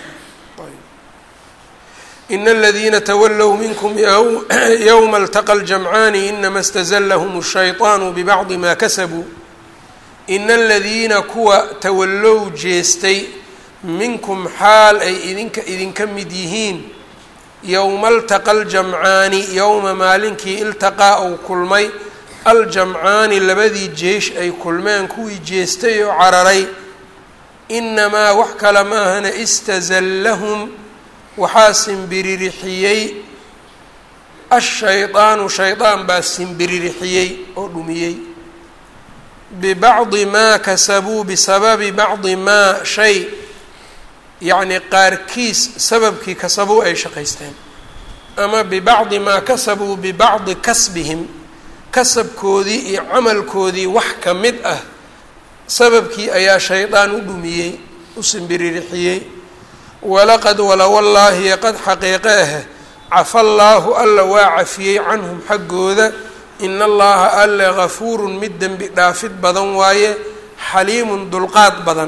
in aladiina tawalow minkum yowma altaqa ljamcaani inama istazlahum الshayطaanu bibacdi ma kasabuu ina aladiina kuwa tawallow jeestay minkum xaal ay idinka idinka mid yihiin yowma altaqa aljamcaani yowma maalinkii iltaqaa ou kulmay aljamcaani labadii jeesh ay kulmeen kuwii jeestay oo cararay inamaa wax kale maahana istazallahum waxaa simbiririxiyey ashaydaanu shaydaan baa simbiririxiyey oo dhumiyey bibacdi maa kasabuu bisababi bacdi maa shay yacni qaarkiis sababkii kasabuu ay shaqaysteen ama bibacdi maa kasabuu bibacdi kasbihim kasabkoodii iyo camalkoodii wax ka mid ah sababkii ayaa shaydaan u dhumiyey u simbiririxiyey walaqad wala wallaahi qad xaqiiqe ah cafa allaahu alla waa cafiyey canhum xaggooda ina allaha alle gafuurun mid dembi dhaafid badan waaye xaliimun dulqaad badan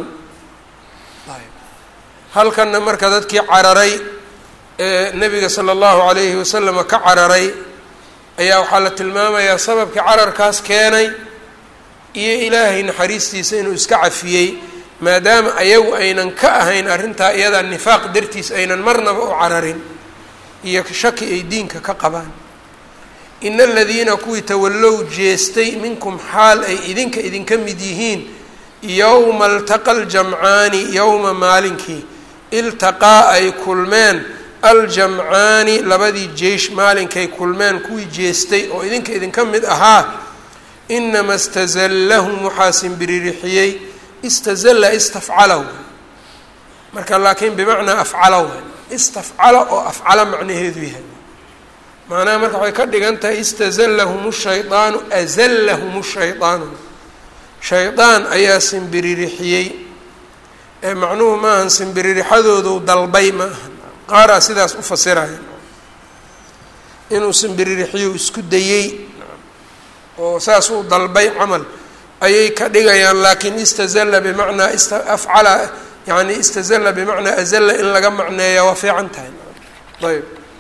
halkanna marka dadkii cararay ee nebiga sala allahu calayhi wasalama ka cararay ayaa waxaa la tilmaamayaa sababkii cararkaas keenay iyo ilaahay naxariistiisa inuu iska cafiyey maadaama ayagu aynan ka ahayn arrintaa iyadaa nifaaq dartiis aynan marnaba u cararin iyo shaki ay diinka ka qabaan ina aladiina kuwii tawallow jeestay minkum xaal ay idinka idinka mid yihiin yowma altaqa aljamcaani yowma maalinkii iltaqaa ay kulmeen aljamcaani labadii jeish maalinkay kulmeen kuwii jeestay oo idinka idinka mid ahaa inama istazallahum waxaa simbiririxiyey istazalla istafcala way marka laakiin bimacnaa afcala way istafcala oo afcala macnaheedu yahay macnaha marka waxay ka dhigan tahay istazallahum shaydaanu azallahum shaydaanu shaydaan ayaa simbiririxiyey ee macnuhu maahan simbiririxadoodu dalbay ma aha qaaraa sidaas u fasiraya inuu simbiririxiyou isku dayey oo saas uu dalbay camal ayay ka dhigayaan laakiin istazalla bimacnaa afcala yani istazalla bimacnaa azalla in laga macneeya waa fiican tahay ayb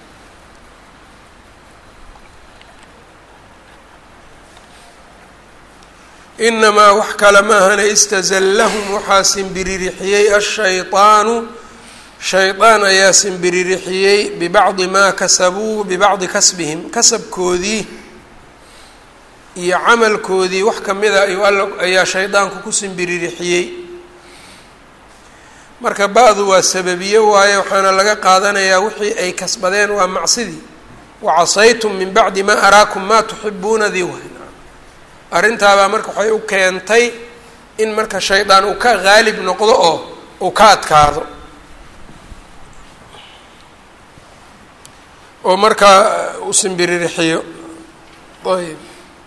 inamaa wax kale maahana istazallahum waxaa simbiririxiyey ashayطaanu shaydaan ayaa simbiririxiyey bibacdi maa kasabuu bibacdi kasbihim kasabkoodii iyo camalkoodii wax kamida ayuu alla ayaa shaydaanku ku simbiririxiyey marka ba-du waa sababiye waaye waxaana laga qaadanayaa wixii ay kasbadeen waa macsidii wacasaytum min bacdi maa araakum maa tuxibuunadii waay arrintaabaa marka waxay u keentay in marka shaydaan uu ka qaalib noqdo oo uu ka adkaado oo markaa u simbirirxiyo ayb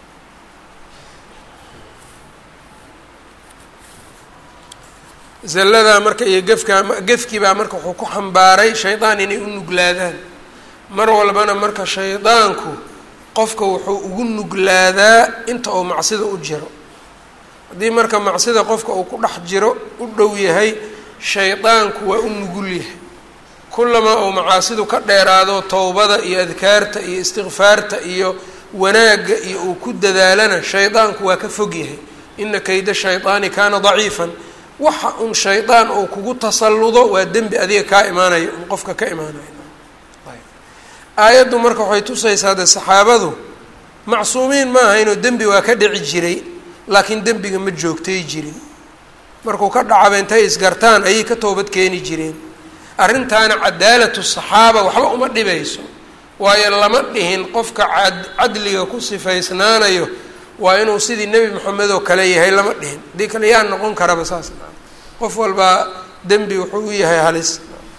zalladaa marka iyo gefkaa gefkii baa marka wuxuu ku xambaaray shaydaan inay u nuglaadaan mar walbana marka shaydaanku qofka wuxuu ugu nuglaadaa inta uu macsida u jiro haddii marka macsida qofka uu ku dhex jiro u dhow yahay shaydaanku waa u nugul yahay kulamaa uu macaasidu ka dheeraado towbada iyo adkaarta iyo istikfaarta iyo wanaagga iyo uu ku dadaalana shaydaanku waa ka fog yahay ina kayda shaydaani kaana daciifan waxa un shaydaan uu kugu tasalludo waa dembi adiga kaa imaanayo un qofka ka imaanayo aayaddu marka waxay tusaysaa de saxaabadu macsuumiin ma ahaynoo dembi waa ka dhici jiray laakiin dembiga ma joogtay jirin markuu ka dhacaba intay isgartaan ayay ka toobad keeni jireen arrintaana cadaalatu saxaaba waxba uma dhibayso waayo lama dhihin qofka cad cadliga ku sifaysnaanayo waa inuu sidii nebi moxamed oo kale yahay lama dhihin haddii kale yaa noqon karaba saas qof walbaa dembi wuxuu u yahay halis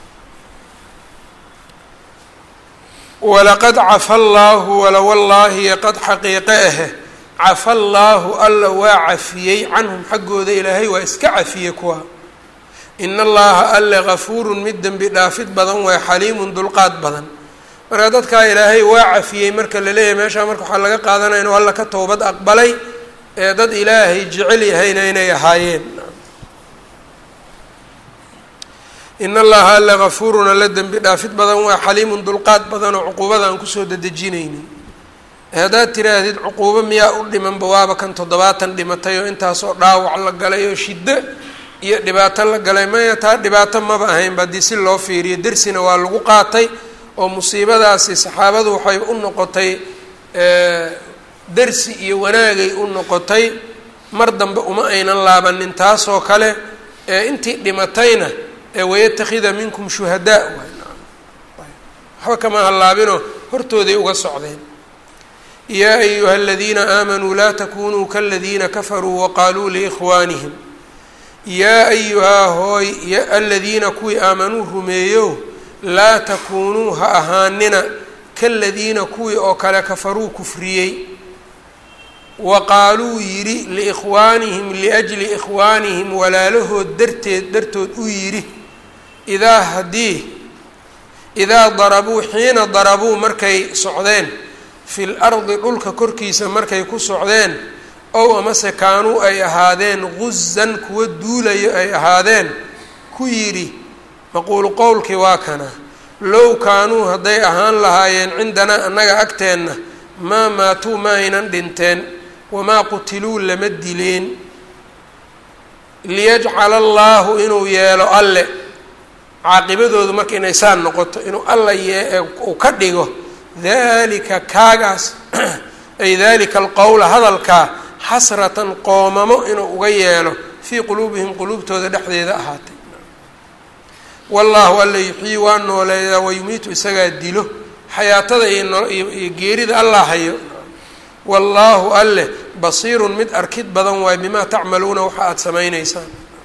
walaqad cafa allaahu wala wallaahi qad xaqiiqe ahe cafa allaahu alla waa cafiyey canhum xaggooda ilaahay waa iska cafiyey kuwa in allaha alle gafuurun mid dembi dhaafid badan waay xaliimun dulqaad badan marka dadkaa ilaahay waa cafiyey marka la leeyahay meeshaa marka waxaa laga qaadanaya inuu alla ka towbad aqbalay ee dad ilaahay jecel yahayna inay ahaayeen in allaha alle gafuurun alla dembi dhaafid badan waa xaliimun dulqaad badan oo cuquubada aan kusoo dedejinaynin haddaad tiraahdid cuquubo miyaa u dhimanba waaba kan toddobaatan dhimatay oo intaasoo dhaawac la galay oo shiddo iyo dhibaato la galay maya taa dhibaato maba ahaynba haddii si loo fiiriyo dersina waa lagu qaatay oo musiibadaasi saxaabadu waxay u noqotay dersi iyo wanaagay u noqotay mar dambe uma aynan laabanin taasoo kale ee intii dhimatayna wayatakida minkum shuhadaa waxba kama hallaabinoo hortooday uga socdeen yaa ayuha aladiina aamanuu laa takunuu kaladiina kafaruu waqaaluu liikhwaanihim yaa ayuhaa hooy aladiina kuwii aamanuu rumeeyo laa takuunuu ha ahaanina kaladiina kuwii oo kale kafaruu kufriyey wa qaaluu yidhi liikhwaanihim liajli ikhwaanihim walaalahood darteed dartood u yidhi idaa haddii idaa darabuu xiina darabuu markay socdeen fil ardi dhulka korkiisa markay ku socdeen ow amase kaanuu ay ahaadeen guzan kuwa duulayo ay ahaadeen ku yidhi maquulu qowlkii waa kana low kaanuu hadday ahaan lahaayeen cindanaa annaga agteenna maa maatuu ma aynan dhinteen wamaa qutiluu lama dileen liyajcala allaahu inuu yeelo alle caaqibadoodu marka inay saan noqoto inuu alla yee uu ka dhigo dalika kaagaas ay dalika alqowla hadalkaa xasratan qoomamo inuu uga yeelo fii quluubihim quluubtooda dhexdeeda ahaatay wallaahu alla yuxyii waa nooleeyaa wayumiitu isagaa dilo xayaatada iyo geerida allah hayo wallaahu alleh basiirun mid arkid badan waay bimaa tacmaluuna waxa aada samayneysaan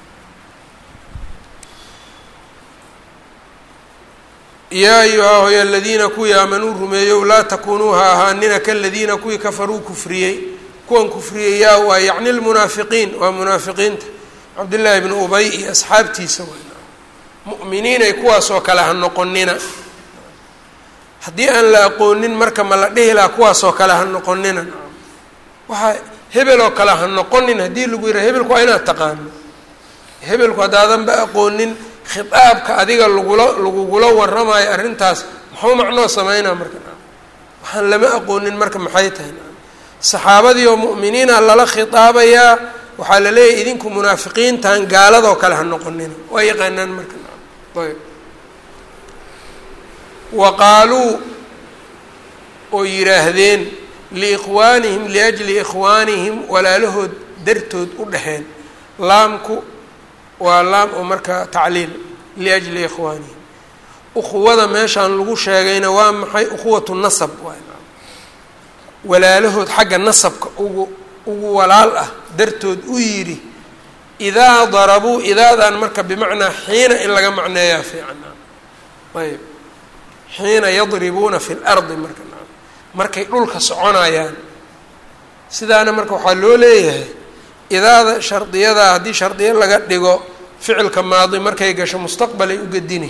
yaa ayuhaa hoy aladiina kuwii aamanuu rumeeyow laa takunuu ha ahaanina kaladiina kuwii kafaruu kufriyey kuwan kufriyey yaa waa yacni lmunaafiqiin waa munaafiqiinta cabdillaahi bnu ubay iyo asxaabtiisa way mu'miniinay kuwaasoo kale ha noqonina haddii aan la aqoonin marka ma la dhihi lahaa kuwaasoo kale ha noqonina waxaa hebel oo kale ha noqonin haddii lagu yidhaha hebelku waa inaad taqaano hebelku haddaadanba aqoonin khitaabka adiga lagula lagugula waramayo arrintaas muxuu macnoo sameynaa marka waxaan lama aqoonin marka maxay tahay saxaabadii oo mu'miniina lala khitaabayaa waxaa la leeyahy idinku munaafiqiintan gaaladoo kale ha noqonina waa yaqaanaan marka ayb wa qaaluu oo yidhaahdeen liikhwaanihim liajli ikhwaanihim walaalahood dartood u dhexeen laamku waa laam oo marka tacliil liajli ikhwaanihim ukhuwada meeshaan lagu sheegayna waa maxay ukhuwatu nasab waay walaalahood xagga nasabka ugu ugu walaal ah dartood u yidhi idaa darabuu idaadan marka bimacnaa xiina in laga macneeyaa fiican ayb xiina yadribuuna fi lardi marka markay dhulka soconayaan sidaana marka waxaa loo leeyahay idaada shardiyada haddii shardiyo laga dhigo ficilka maadi markay gasho mustaqbalay u gedini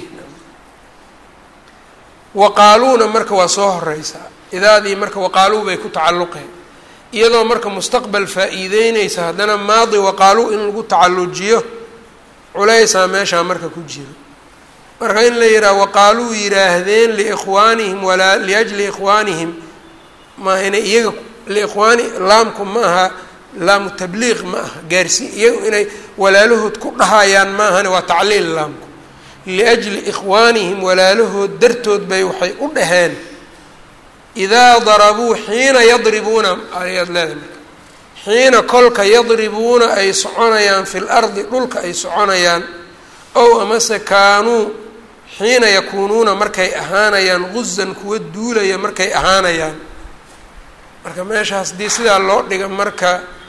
waqaaluuna marka waa soo horeysaa idaadii marka waqaaluu bay ku tacalluqeen iyadoo marka mustaqbal faa-iideyneysa haddana maadi waqaaluu in lagu tacallujiyo culeysaa meeshaa marka ku jiro marka in la yidhaha waqaaluu yidhaahdeen liikhwaanihim walaa liajli ikhwaanihim maaha inay iyaga liikhwaani laamku ma aha laamu tabliiq ma aha gaarsi iyagu inay walaalahood ku dhahayaan ma ahane waa tacliil laamku liajli ikhwaanihim walaalahood dartood bay waxay u dhaheen idaa darabuu xiina yadribuuna ayaad leedahay marka xiina kolka yadribuuna ay soconayaan fi lardi dhulka ay soconayaan ow amase kaanuu xiina yakuunuuna markay ahaanayaan guzan kuwa duulaya markay ahaanayaan marka meeshaas dii sidaa loo dhiga marka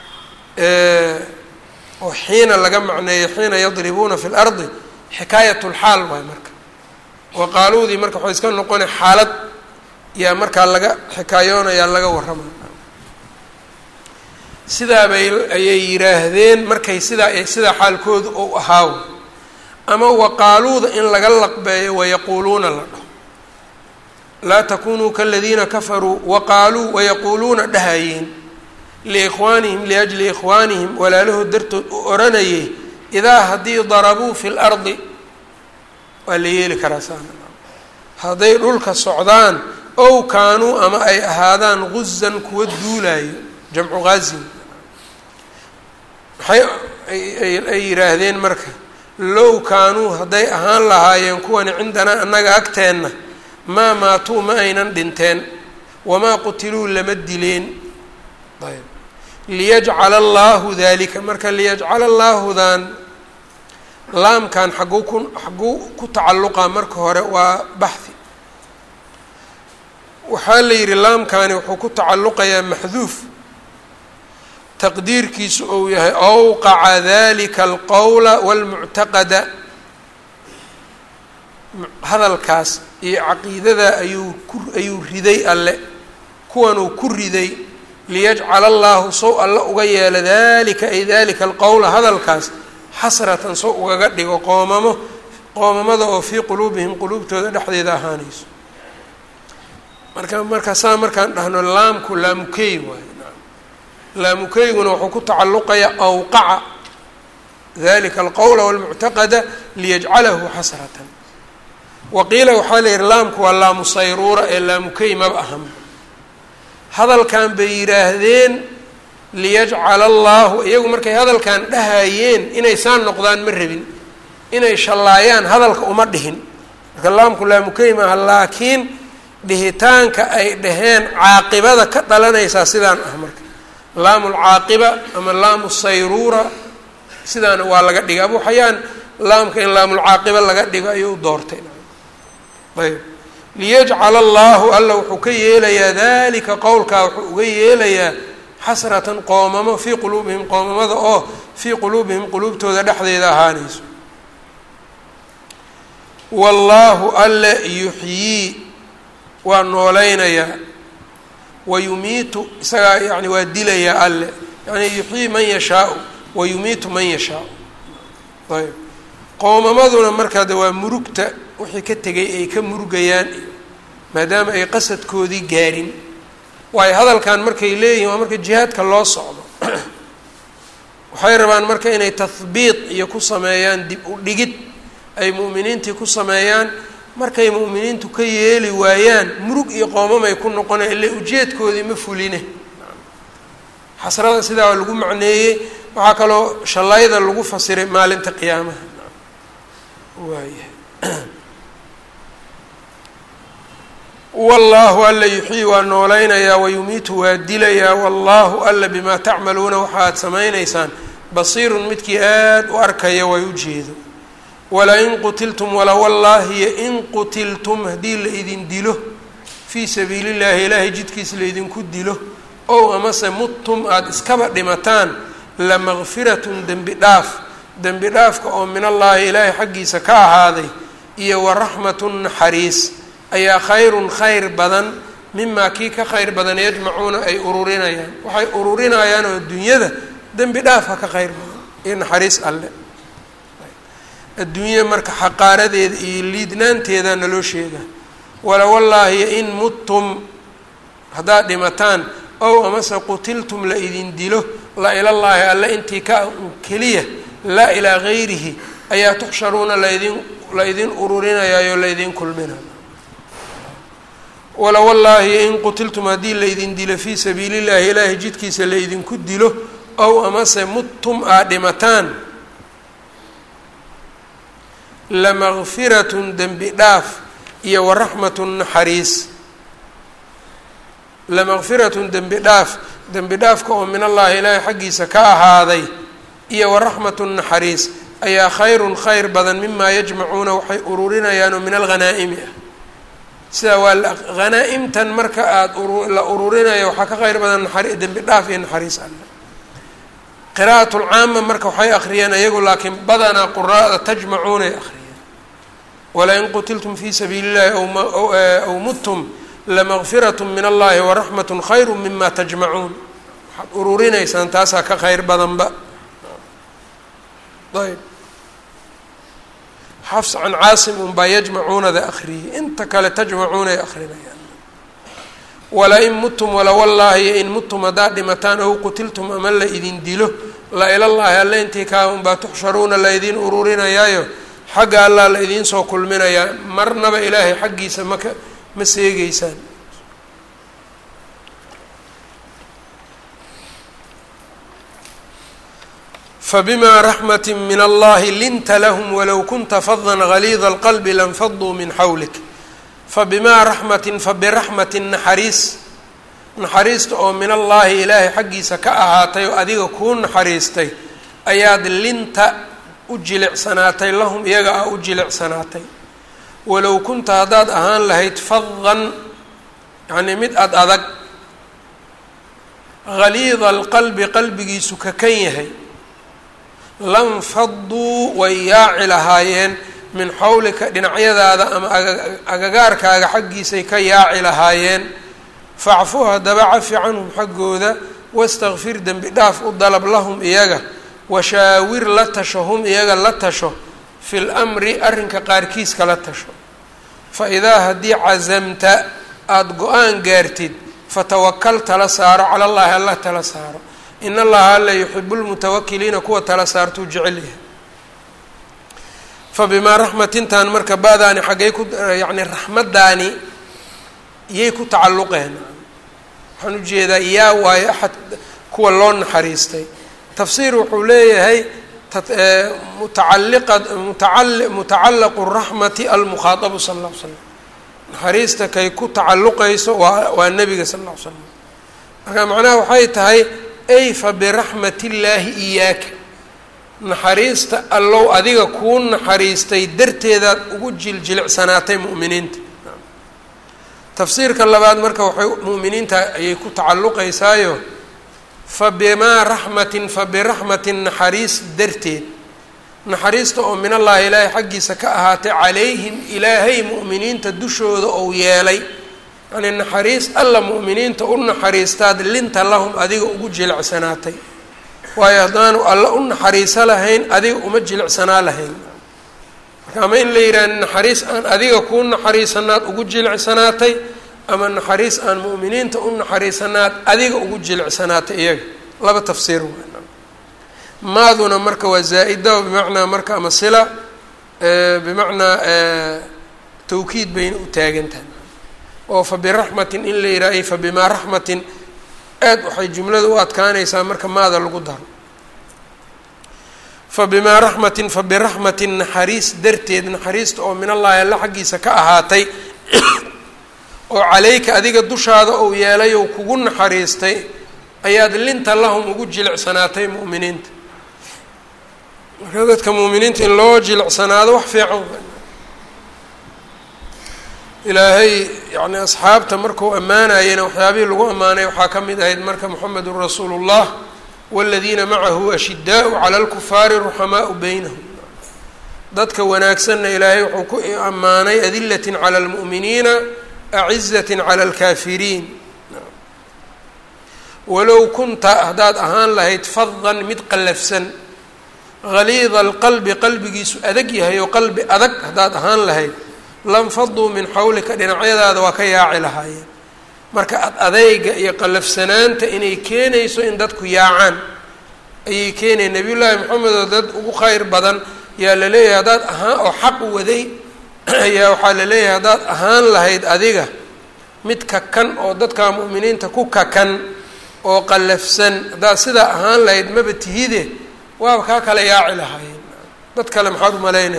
oo xiina laga macneeyo xiina yadribuuna fi lardi xikaayat lxaal waay marka waqaaluudii marka waxay iska noqona xaalad yaa markaa laga xikaayoonayaa laga warramaya sidaa bay ayay yidhaahdeen markay sidaa sidaa xaalkoodu ou ahaaw ama waqaaluuda in laga laqbeeyo wayaquuluuna la dhaho laa takunuu kaladiina kafaruu waqaaluu wayaquuluuna dhahayeen liikhwaanihim liajli ikhwaanihim walaalahood dartood u oranayay idaa haddii darabuu fi lardi waa la yeeli karaa saana hadday dhulka socdaan ow kaanuu ama ay ahaadaan guzan kuwa duulaayo jamcu ghaazin maxay ay yidhaahdeen marka low kaanuu hadday ahaan lahaayeen kuwani cindanaa annaga agteenna maa maatuu ma aynan dhinteen wamaa qutiluu lama dileen ayb liyajcala allaahu dalika marka liyajcala allaahudan laamkan xagguu ku xagguu ku tacalluqa marka hore waa baxhi waxaa la yidhi laamkani wuxuu ku tacalluqayaa maxduuf taqdiirkiisu ou yahay awqaca dalika alqowla walmuctaqada hadalkaas iyo caqiidada ayuu ku ayuu riday alle kuwanuu ku riday liyajcala allaahu sow alle uga yeelo dalika ay dalika alqowla hadalkaas xasratan sow ugaga dhigo qoomamo qoomamada oo fii quluubihim quluubtooda dhexdeeda ahaanayso marka marka saa markaan dhahno laamku laamukey waayo laamukeyguna wuxuu ku tacalluqayaa awqaca dalika alqowla walmuctaqada liyajcalahu xasratan waqiila waxaa la yihi laamku waa laamu sayruura ee laamukey maba ahan hadalkan bay yidhaahdeen liyajcala allaahu iyagu markay hadalkan dhahayeen inay saan noqdaan ma rabin inay shallaayaan hadalka uma dhihin marka laamku laamukey maaha laakiin dhihitaanka ay dhaheen caaqibada ka dhalanaysaa sidaan ah marka laamu lcaaqiba ama laamu sayruura sidaana waa laga dhigay abu xayaan laamka in laamulcaaqiba laga dhigo ayuu doortay ayb liyajcala allaahu alla wuxuu ka yeelayaa dalika qowlkaa wuxuu uga yeelayaa xasratan qoomamo fii quluubihim qoomamada oo fii quluubihim quluubtooda dhexdeeda ahaanayso wallaahu alle yuxyii waa nooleynayaa wayumiitu isagaa yani waa dilayaa alle yani yuxyii man yashaau wayumiitu man yashaau ayb qoomamaduna markaa de waa murugta wixii ka tegay ay ka murugayaan iyo maadaama ay qasadkoodii gaarin waayo hadalkan markay leeyihin waa marka jihaadka loo socdo waxay rabaan marka inay tahbiit iyo ku sameeyaan dib u dhigid ay mu'miniintii ku sameeyaan markay mu'miniintu ka yeeli waayaan murug iyo qoomamay ku noqonaya ille ujeedkoodii ma fuline xasrada sidaa lagu macneeyey waxaa kaloo shallayda lagu fasiray maalinta qiyaamaha waaya wallaahu alla yuxyii waa noolaynayaa wayumiitu waa dilayaa wallaahu alla bimaa tacmaluuna waxa aad samaynaysaan basiirun midkii aada u arkaya way u jeedo walain qutiltum wala wallaahiyo in qutiltum haddii la idin dilo fii sabiili llaahi ilaahay jidkiis laydinku dilo ow amase muttum aada iskaba dhimataan lamakfiratun dembi dhaaf dembi dhaafka oo min allaahi ilaahay xaggiisa ka ahaaday iyo waraxmatun naxariis ayaa khayrun khayr badan mimaa kii ka khayr badan yajmacuuna ay ururinayaan waxay ururinayaan oo adduunyada dembi dhaafka ka khayr badan iyo naxariis alle adduunya marka xaqaaradeeda iyo liidnaanteeda naloo sheega wala wallaahi in muttum haddaad dhimataan ow amase qutiltum la idin dilo la ilallaahi alle intii ka keliya laa ilaa gayrihi ayaa tuxsharuuna laydin la ydin ururinayaayo laydin kulminaya wala wallaahi in qutiltum haddii laydin dilo fii sabiili llahi ilaahay jidkiisa laydinku dilo ow amase muttum aad dhimataan lamakfiratun dembi dhaaf iyo waraxmatun naxariis lamakfiratun dembi dhaaf dembi dhaafka oo min allaahi ilaahay xaggiisa ka ahaaday iyo waraxmatun naxariis ayaa khayrun khayr badan mimaa yajmacuuna waxay ururinayaanoo min alghanaa'imi ah sidaa waa hanaa-imtan marka aada la ururinaya waxaa ka khayr badan naxari dembi dhaaf iyo naxariis alle qira'at lcaama marka waxay akhriyeen ayagu laakiin badanaa quraa'da tajmacuunay akhriyeen walain qutiltum fii sabiili llahi aw muttum lamakfirat min allahi waraxmat khayru mima tajmacuun waxaad ururinaysaan taasaa ka khayr badanba ayb xafs can caasim unbaa yajmacuunada akhriyey inta kale tajmacuunay akrinayaan wala-in muttum wala wallaahi in muttum haddaad dhimataan ow qutiltum ama la idin dilo la ilallaahi alle intii kaa unbaa tuxsharuuna la ydin ururinayaayo xagga allaa la idiin soo kulminayaa marnaba ilaahay xaggiisa maka ma seegeysaan fbma raxmat min allahi linta lahm walow kunta fada galiida اlqalbi lanfaduu min xawlik fabimaa raxmatin fabiraxmatin naxariis naxariista oo min allaahi ilaahay xaggiisa ka ahaatay oo adiga kuu naxariistay ayaad linta u jilicsanaatay lahum iyaga ah u jilicsanaatay walow kunta haddaad ahaan lahayd fadan yacnii mid ad adag galiida alqalbi qalbigiisu kakan yahay lanfaduu way yaaci lahaayeen min xawlika dhinacyadaada ama agagaarkaaga xaggiisay ka yaaci lahaayeen facfu haddaba cafi canhum xaggooda wastakfir dembi dhaaf u dalab lahum iyaga washaawir la tasho hum iyaga la tasho fi lmri arrinka qaarkiiska la tasho fa idaa haddii casamta aada go-aan gaartid fatawakal tala saaro cala allahi alla tala saaro in allaha alla yuxibu lmutawakiliina kuwa tala saartuu jecel yahay fa bimaa raxmatintan marka baadaani xaggay ku yacni raxmaddaani iyay ku tacalluqeen waxaan ujeedaa yaa waayo axad kuwa loo naxariistay tafsiir wuxuu leeyahay mutacaliqa mutaa mutacallaqu raxmati almukhaadabu sala alla l slam naxariista kay ku tacalluqayso waa waa nebiga sala alla l slam marka macnaha waxay tahay ay fa biraxmat illaahi iyaaka naxariista allow adiga kuu naxariistay darteedaad ugu jiljilicsanaatay mu'miniinta tafsiirka labaad marka waxay mu'miniinta ayay ku tacalluqaysaayo fa bimaa raxmatin fa biraxmatin naxariis darteed naxariista oo min allaahi ilaahay xaggiisa ka ahaatay calayhim ilaahay mu'miniinta dushooda ou yeelay yacnii naxariis alla mu'miniinta u naxariistaad linta lahum adiga ugu jilicsanaatay waayo haddaanu alla u naxariiso lahayn adiga uma jilicsanaa lahayn marka ama in la yidhaha naxariis aan adiga kuu naxariisanaad ugu jilicsanaatay ama naxariis aan mu'miniinta u naxariisanaad adiga ugu jilicsanaata iyaga laba tafsiir waa maaduna marka waa zaa-ida bimacnaa marka ama sila bimacnaa tawkiid bayna u taagan tahay oo fa biraxmatin in la yidhaha fa bimaa raxmatin aad waxay jumlada u adkaanaysaa marka maada lagu daro fa bimaa raxmatin fa biraxmatin naxariis darteed naxariista oo min allahi alla xaggiisa ka ahaatay oo calayka adiga dushaada uu yeelay ou kugu naxariistay ayaad linta lahum ugu jilicsanaatay mu'miniinta marka dadka mu'miniinta in loo jilicsanaado wax fiican ilaahay yani asxaabta markuu ammaanayena waxyaabihii lagu ammaanay waxaa ka mid ahayd marka moxamedun rasuulu llah wاladiina macahu ashidaau cala اlkufaari ruxamaau beynahum dadka wanaagsanna ilaahay wuxuu ku ammaanay adilat cala اlmu'miniina acizat cala اlkaafiriin walow kunta haddaad ahaan lahayd fadan mid qallafsan haliida alqalbi qalbigiisu adag yahay oo qalbi adag haddaad ahaan lahayd lanfaduu min xawlika dhinacyadaada waa ka yaaci lahaayeen marka ad adeyga iyo qallafsanaanta inay keenayso in dadku yaacaan ayay keenayen nabiy llaahi maxamed oo dad ugu kheyr badan yaa la leeyahay haddaad ahaan oo xaq waday ayaa waxaa la leeyahay haddaad ahaan lahayd adiga mid kakan oo dadka mu'miniinta ku kakan oo qallafsan haddaad sidaa ahaan lahayd maba tihide waaba kaa kala yaaci lahaayeen dad kale maxaad umalaynaya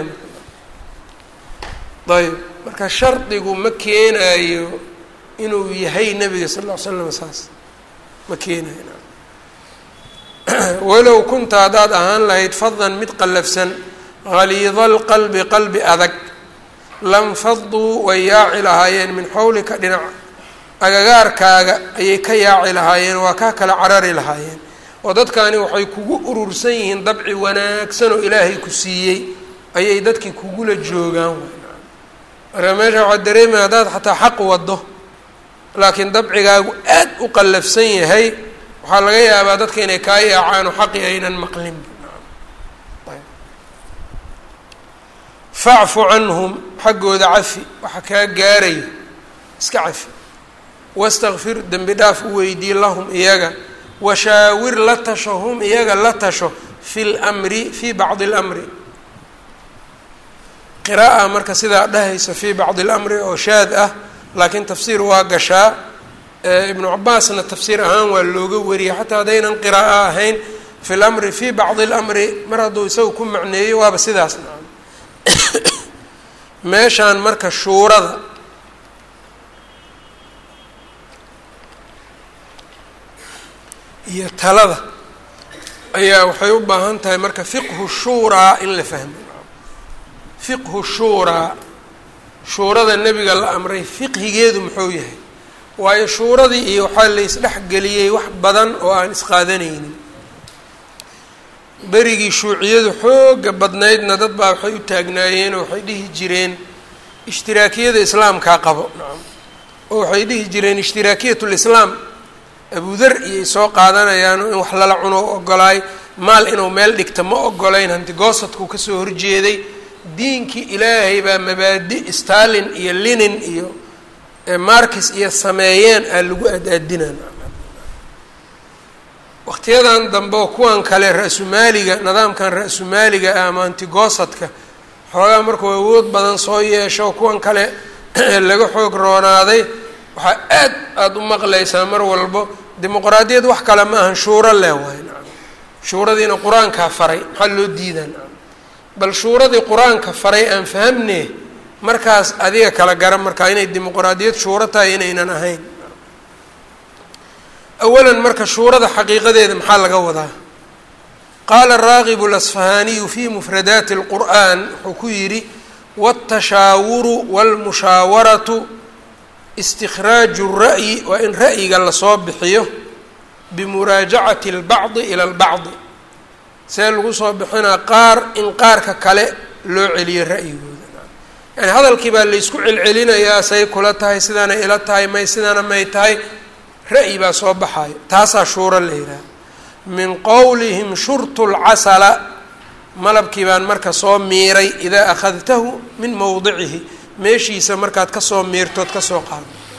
ayb marka shardigu ma keenayo inuu yahay nabiga sal ll ly slam saas ma keenayo walow kunta haddaad ahaan lahayd fadan mid qallafsan haliida alqalbi qalbi adag lanfaduu way yaaci lahaayeen min xawlika dhinac agagaarkaaga ayay ka yaaci lahaayeen waa kaa kala carari lahaayeen oo dadkani waxay kugu urursan yihiin dabci wanaagsan oo ilaahay ku siiyey ayay dadkii kugula joogaan marka meesha waxaa dareemaya haddaad xataa xaq wado laakiin dabcigaagu aad u qallafsan yahay waxaa laga yaabaa dadka inay kaa yaacaan oo xaqi aynan maqlin facfu canhum xaggooda cafi waxa kaa gaarayo iska cafi wastakfir dembi dhaaf u weydii lahum iyaga washaawir la tasho hum iyaga la tasho fi lmri fii bacdi اlamri qira'a marka sidaa dhahaysa fii bacdi اlamri oo shaad ah laakiin tafsiir waa gashaa ibnu cabaasna tafsiir ahaan waa looga wariyay xataa haddaynan qiraa'o ahayn fi lamri fii bacdi اlamri mar hadduu isaga ku macneeyo waaba sidaas nacam meeshaan marka shuurada iyo talada ayaa waxay u baahan tahay marka fiqhu shuuraa in la fahmo fiqhu shuuraa shuurada nebiga la amray fiqhigeedu muxuu yahay waayo shuuradii iyo waxaa la isdhexgeliyey wax badan oo aan isqaadanaynin berigii shuuciyadu xooga badnaydna dad baa waxay u taagnaayeen oo waxay dhihi jireen ishtiraakiyada islaamkaa qabo nacam oo waxay dhihi jireen ishtiraakiyat lislaam abudar iyay soo qaadanayaan in wax lala cuno u ogolaay maal inuu meel dhigta ma ogolayn hantigoosadkuu kasoo horjeeday diinkii ilaahay baa mabaadi stalin iyo linin iyo markis iyo sameeyeen aa lagu ad-aadinaa waqtiyadan dambe oo kuwan kale ra-sumaaliga nidaamkan ra-sumaaliga ah ama antigoosadka xoogaa markuu awood badan soo yeesho kuwan kale laga xoog roonaaday waxaa aad aada u maqlaysaa mar walbo dimuqraadiyad wax kale ma ahan shuuro leh waay nacam shuuradiina qur-aankaa faray maxaa loo diidaa nacam bal shuuradii qur-aanka faray aan fahamne markaas adiga kala garan markaa inay dimuqraadiyad shuuro tahay inaynan ahayn awalan marka shuurada xaqiiqadeeda maxaa laga wadaa qaala araagib اlasfahaaniyu fi mufradaati اlqur'an wuxuu ku yidhi wاtashaawuru wاlmushaawaratu istikhraaju الra'yi waa in ra'yiga lasoo bixiyo bimuraajacati اlbacdi ila اlbacdi see lagu soo bixinaa qaar in qaarka kale loo celiyo ra'yigooda yani hadalkii baa laysku celcelinayaa say kula tahay sidaana ila tahay may sidaana may tahay ra'yi baa soo baxayo taasaa shuuro la yidhaha min qowlihim shurtu lcasala malabkii baan marka soo miiray idaa akhadtahu min mowdicihi meeshiisa markaad kasoo miirtood kasoo qaado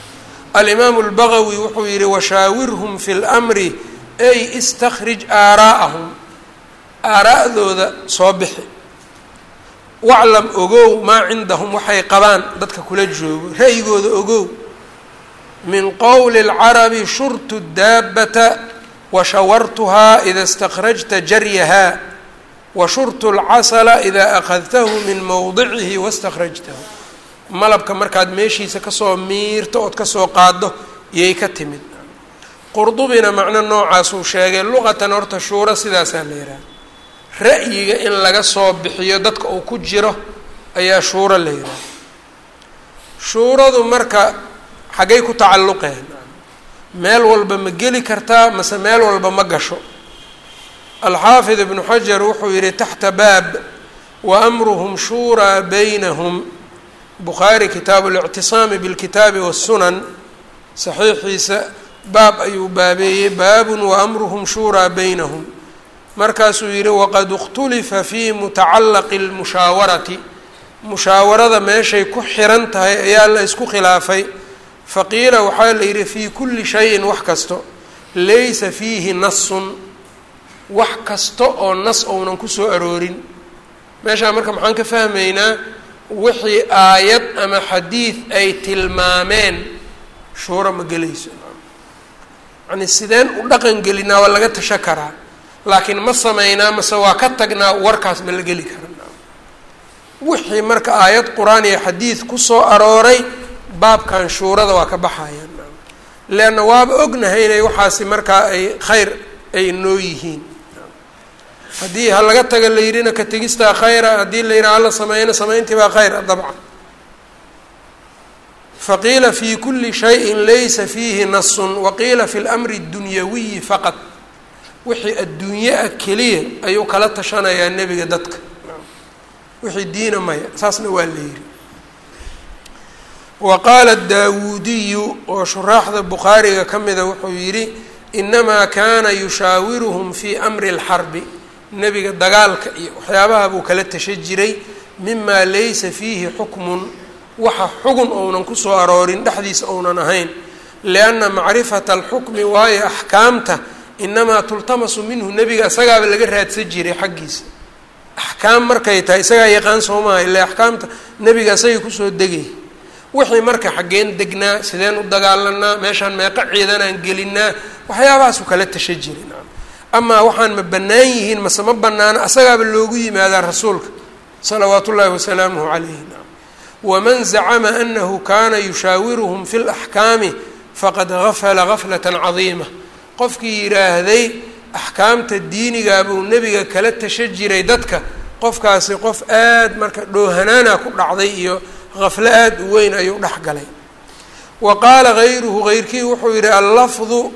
alimaamu اlbagawi wuxuu yihi washaawirhum fi اlmri ay istakhrij aaraa'ahum aaraa'dooda soo bixi waclam ogow maa cindahum waxay qabaan dadka kula joogo ra'yigooda ogow min qowli اlcarabi shurtu daabata washawartuhaa ida اstakrajta jaryahaa washurtu اlcasla ida akadtahu min mowdicihi waاstakrajtahu malabka markaad meeshiisa kasoo miirto ood kasoo qaado yay ka timid qurdubina macno noocaasuu sheegay luqatan horta shuuro sidaasaa la yidhaha ra'yiga in laga soo bixiyo dadka uu ku jiro ayaa shuuro la yidhaha shuuradu marka xaggay ku tacalluqeen meel walba ma geli kartaa mase meel walba ma gasho alxaafid ibnu xajar wuxuu yihi taxta baab wa amruhum shuuraa baynahum bukhaari kitaabu اlictisaami bilkitaabi wالsunan saxiixiisa baab ayuu baabeeyey baabun waamruhum shuuraa baynahum markaasuu yihi waqad اkhtulifa fi mutacalaqi اlmushaawarati mushaawarada meeshay ku xiran tahay ayaa la isku khilaafay faqiila waxaa la yidhi fii kulli shayin wax kasto laysa fiihi nasun wax kasta oo nas ounan kusoo aroorin meeshaa marka maxaan ka fahmaynaa wixii aayad ama xadiid ay tilmaameen shuuro ma gelayso yani sideen u dhaqan gelinaa waa laga tasho karaa laakiin ma sameynaa mase waa ka tagnaa warkaas ma la geli kara wixii marka aayad qur-aan iyo xadiid kusoo arooray baabkan shuurada waa ka baxayaan leanna waaba ognahay inay waxaasi markaa ay khayr ay noo yihiin haddii ha laga taga la yidhina ka tegistaa khayra haddii la yidhaha hala sameeyna samayntii baa khayr dabcan faqiila fi kuli shayin laysa fiihi nasun waqiila fi lmri اdunyawiyi faqad wixii adduunye ah keliya ayuu kala tashanayaa nebiga dadka wixii diina maya saasna waa la yidhi wa qaala daawuudiyu oo shuraaxda bukhaariga ka mida wuxuu yidhi inamaa kaana yushaawiruhum fii amri اlxarbi nebiga dagaalka iyo waxyaabaha buu kala tasha jiray mima laysa fiihi xukmun waxa xugun ounan kusoo aroorin dhexdiisa ounan ahayn lianna macrifata alxukmi waayo axkaamta inamaa tultamasu minhu nebiga isagaaba laga raadsan jiray xaggiisa axkaam markay tahay isagaa yaqaan soo maaha ila axkaamta nebiga isagay kusoo degay wixii marka xaggeen degnaa sideen u dagaalanaa meeshaan meeqa ciidanaan gelinaa waxyaabahaasuu kala tasha jiray amaa waxaan ma bannaan yihiin mase ma bannaana asagaaba loogu yimaadaa rasuulka salawaatu ullaahi wasalaamuhu calayhi waman zacama anahu kaana yushaawiruhum fi laxkaami faqad gafala gaflatan cadiima qofkii yidhaahday axkaamta diinigaa buu nebiga kala tasha jiray dadka qofkaasi qof aad marka dhoohanaana ku dhacday iyo gaflo aada u weyn ayuu dhex galay wa qaala gayruhu geyrkii wuxuu yidhi allafdu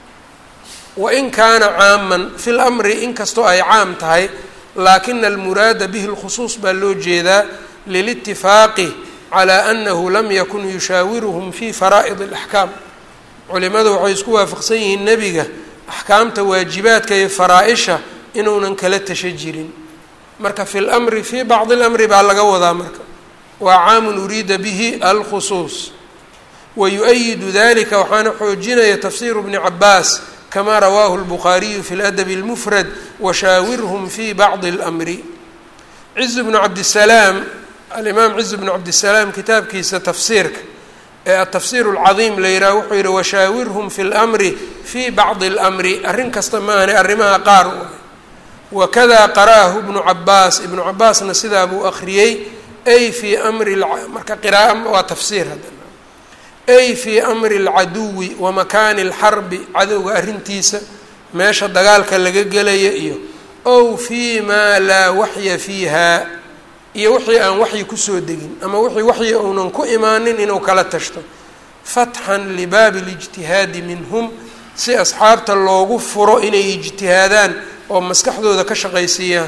wain kaana caaman fi lamri inkastoo ay caam tahay laakina almuraada bihi lkhusuus baa loo jeedaa lilitifaaqi calaa annahu lam yakun yushaawiruhum fi faraa'id alaxkaam culimadu waxay isku waafaqsan yihiin nebiga axkaamta waajibaadka iyo faraa-isha inuunan kala tasha jirin marka fi lmri fii bacdi lamri baa laga wadaa marka waa caamun uriida bihi alkhusuus wa yu-ayidu dalika waxaana xoojinaya tafsiru bni cabaas kama rawaahu lbukhaariyu fi ladabi اlmufrad washaawirhum fi bacdi اlmri ciz bnu cabdisalaam alimaam ciz bnu cabdisalaam kitaabkiisa tafsiirka ee atafsiir اlcadiim la yidhaha wuxuu yihi washaawirhum fi lmri fi bacdi اlmri arrin kasta maahane arrimaha qaar u wakada qara'ahu ibnu cabaas ibnu cabaasna sidaa buu akriyey ay fii amri marka qiraaa waa tafsiir haddana ay fii amri اlcaduwi wa makaani اlxarbi cadowga arrintiisa meesha dagaalka laga gelaya iyo ow fii maa laa waxya fiiha iyo wixii aan waxyi kusoo degin ama wixii waxyi uunan ku imaanin inuu kala tashto fatxan libaabi اlijtihaadi minhum si asxaabta loogu furo inay ijtihaadaan oo maskaxdooda ka shaqaysiiyaan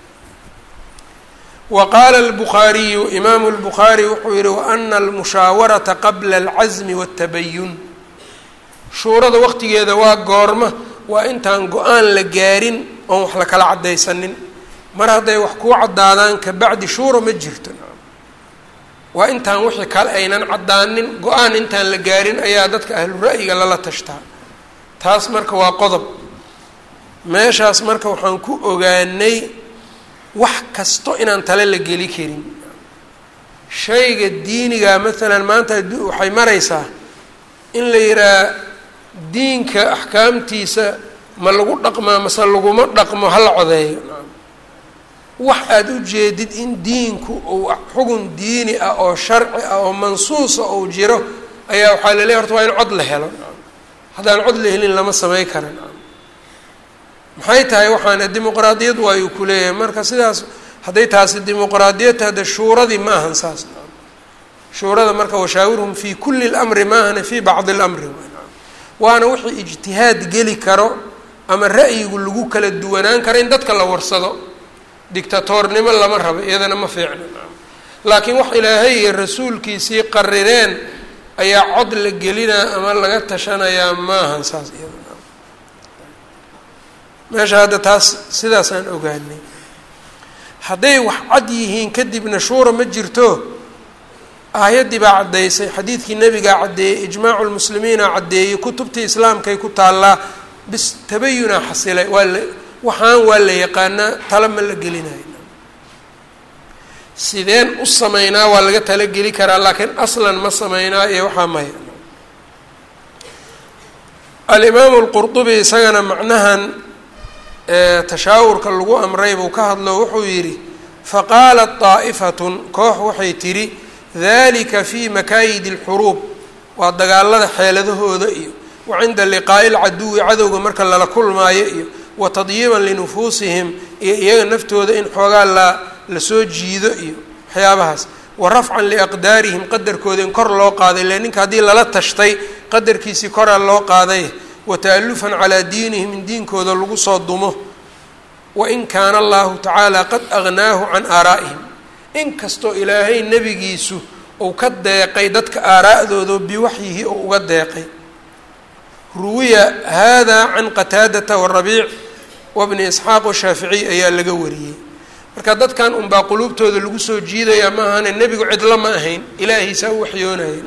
wa qaala albukhaariyu imaamu lbukhaari wuxuu yihi waana almushaawarata qabla alcasmi waatabayun shuurada waqtigeeda waa goorma waa intaan go-aan la gaarin oon wax la kala caddaysanin mar hadday wax kuu caddaadaan kabacdi shuura ma jirto waa intaan wixii kale aynan caddaanin go-aan intaan la gaarin ayaa dadka ahlu ra'yiga lala tashtaa taas marka waa qodob meeshaas marka waxaan ku ogaanay wax kasto inaan tale la geli karin shayga diiniga maalan maanta waxay maraysaa in la yidhaha diinka axkaamtiisa ma lagu dhaqmaa mase laguma dhaqmo hala codeeyo wax aada u jeedid in diinku uu xugun diini ah oo sharci ah oo mansuusa uu jiro ayaa waxaa la leeyahy horta waa in cod la helo haddaan cod la helin lama samey karan maxay tahay waxaana dimuqraadiyad waayuu ku leeyahay marka sidaas hadday taasi dimuqraadiyad tahda shuuradii ma ahan saas shuurada marka washaawirhum fii kulli lamri maahana fii bacdi lamri waana wixii ijtihaad geli karo ama ra'yigu lagu kala duwanaan karo in dadka la warsado dictatoornimo lama rabo iyadana ma fiicna laakiin wax ilaahay iyo rasuulkiisii qarireen ayaa cod la gelinaa ama laga tashanayaa maahan saas iyada meesha hadda taas sidaasaan ogaanay hadday wax cad yihiin kadibna shuura ma jirto aayaddii baa caddaysay xadiidkii nebigaa caddeeyey ijmaacu lmuslimiina caddeeyey kutubtii islaamkay ku taallaa bis tabayunaa xasilay waa la waxaan waa la yaqaanaa tala ma la gelinayo sideen u sameynaa waa laga talageli karaa laakiin aslan ma sameynaa iyo waxaa maya alimaamu lqurdubi isagana macnahan tashaawurka lagu amray buu ka hadlo wuxuu yidhi faqaalat daa'ifatun koox waxay tidhi dalika fii makaayidi alxuruub waa dagaalada xeeladahooda iyo wa cinda liqaa'i lcaduwi cadowga marka lala kulmaayo iyo wa tadyiiban linufuusihim iyo iyaga naftooda in xoogaa la lasoo jiido iyo waxyaabahaas wa rafcan liaqdaarihim qadarkooda in kor loo qaaday ile ninka haddii lala tashtay qadarkiisii koraa loo qaaday wa ta'alufan calaa diinihim in diinkooda lagu soo dumo wa in kaana allahu tacaala qad agnaahu can aaraa'ihim inkastoo ilaahay nebigiisu uu ka deeqay dadka aaraa'dooda biwaxyihi oo uga deeqay ruwiya hada can qataadata warabiic wabni isxaaq washaaficiy ayaa laga wariyey marka dadkan unbaa quluubtooda lagu soo jiidaya ma ahane nebigu cidlo ma ahayn ilaahiisaa u waxyoonayay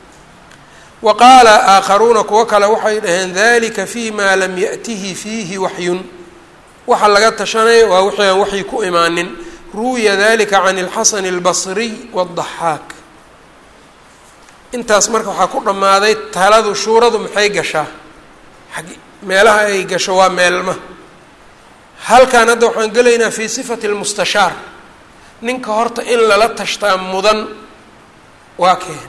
wa qaala aakharuuna kuwo kale waxay dhaheen dalika fi ma lam ya'tihi fiihi waxyun waxa laga tashanaya waa wixii aan waxyi ku imaanin ruwiya dalika can اlxasan اlbasriy wالضaxaak intaas marka waxaa ku dhammaaday taladu shuuradu maxay gashaa ag meelaha ay gasho waa meelma halkan hadda waxaan gelaynaa fii sifati اlmustashaar ninka horta in lala tashtaa mudan waa keen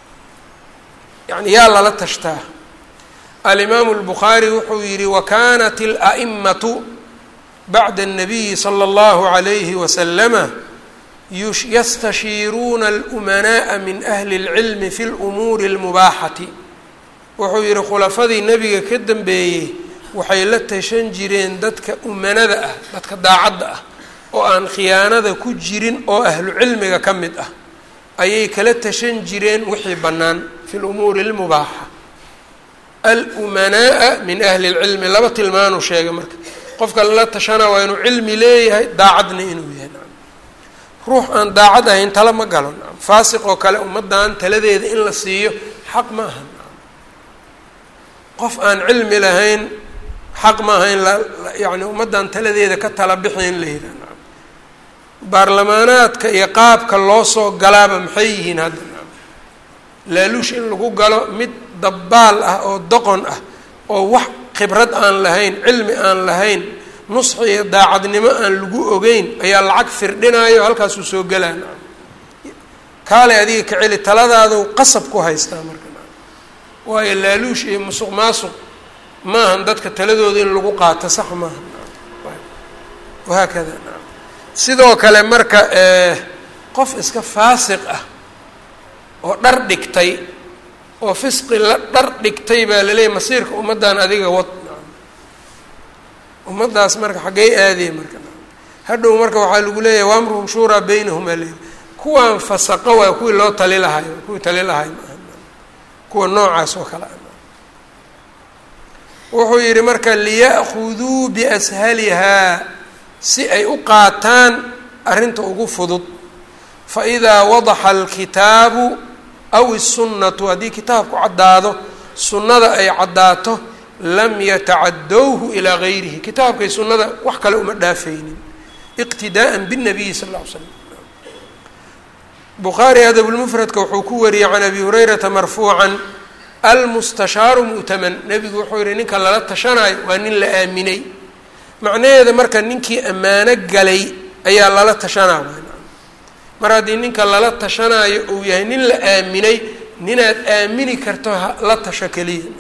yani yaa lala tashtaa alimaamu اlbukhaari wuxuu yihi wakanat اlأ'imatu bacda الnabiyi slى اllahu عalayhi waslama yastashiiruuna اlأmanaءa min ahli اlcilmi fi اlumuuri اlmubaaxati wuxuu yihi khulafadii nebiga ka dambeeyey waxay la tashan jireen dadka umanada ah dadka daacadda ah oo aan khiyaanada ku jirin oo ahlu cilmiga ka mid ah ayay kala tashan jireen wixii bannaan fi lumuuri اlmubaaxa alumanaaa min ahli اlcilmi laba tilmaanuu sheegay marka qofka lala tashana waa inuu cilmi leeyahay daacadna inuu yahay ruux aan daacad ahayn tala ma galo faasiq oo kale ummaddan taladeeda in la siiyo xaq ma aha qof aan cilmi lahayn xaq ma aha in la yani ummaddan taladeeda ka tala bixi in la yidhah baarlamaanaadka iyo qaabka loo soo galaaba maxay yihiin hadda laaluush in lagu galo mid dabbaal ah oo doqon ah oo wax khibrad aan lahayn cilmi aan lahayn nusxi iyo daacadnimo aan lagu ogeyn ayaa lacag firdhinaayo halkaasuu soo gelaa kaalay adiga ka celi taladaadu qasab ku haystaa marka waayo laaluush iyo musuq maasuq maahan dadka taladooda in lagu qaato sax maaha wahaakada sidoo kale marka qof iska faasiq ah oo dhar dhigtay oo fisqi la dhar dhigtay baa laleeyahy masiirka ummaddan adiga wad ummaddaas marka xaggey aadaya marka hadhow marka waxaa lagu leeyahay waamruhum shuuraa baynahum aa leeyahy kuwaan fasaqo waa kuwii loo tali lahayo kuwii tali lahay maaha kuwa noocaas oo kale wuxuu yidhi marka liya'khuduu biashalihaa si ay u qaataan arrinta ugu fudud faidaa wadaxa alkitaabu aw isunnatu haddii kitaabku caddaado sunnada ay caddaato lam yatacadowhu ilaa gayrihi kitaabkay sunnada wax kale uma dhaafaynin iqtidaa'an binabiyi sal lla ly slam bukhaari adabulmufradka wuxuu ku wariyey can abi hurayrata marfuucan almustashaaru mu'taman nebigu wuxuu yihi ninka lala tashanayo waa nin la aaminay macnaheeda marka ninkii ammaano galay ayaa lala tashanaa mar haddii ninka lala tashanaayo uu yahay nin la aaminay ninaad aamini karto la tasho keliya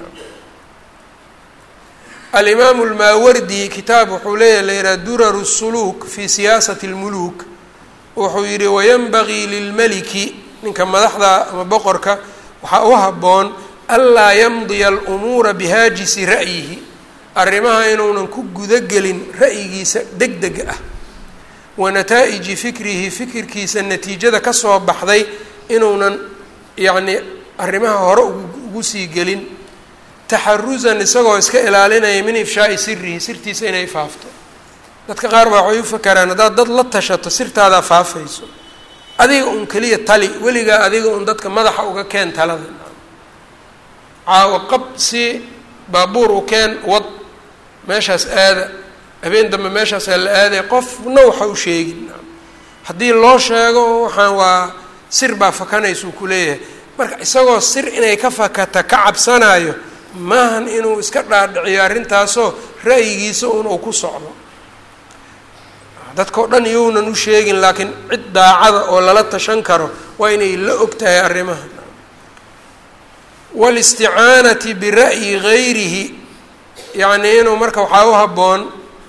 alimaamu lmaawardi kitaab wuxuu leeyahy la yidhaha duraru suluuk fi siyaasati اlmuluuk wuxuu yidhi wayanbagii lilmeliki ninka madaxda ama boqorka waxaa u habboon anlaa yamdiya alumuura bihaajisi ra'yihi arrimaha inuunan ku gudagelin ra'yigiisa deg dega ah wa nataaiji fikrihi fikirkiisa natiijada kasoo baxday inuunan yacnii arrimaha hore ugu sii gelin taxarusan isagoo iska ilaalinaya min ifshaai sirihi sirtiisa inay faafto dadka qaar baa waxay u fakaraan haddaad dad la tashato sirtaadaa faafayso adiga un keliya tali weligaa adiga un dadka madaxa uga keen talada caawo qab si baabuur u keen wad meeshaas aada habeen dambe meeshaasaa la aaday qofna waxa u sheegin haddii loo sheego waxaan waa sir baa fakanaysuu ku leeyahay marka isagoo sir inay ka fakata ka cabsanayo maahan inuu iska dhaadhiciyo arrintaasoo ra'yigiisa un uu ku socdo dadkao dhan iyounan u sheegin laakiin cid daacada oo lala tashan karo waa inay la og tahay arrimaha walisticaanati bira'yi gayrihi yacnii inuu marka waxaa u habboon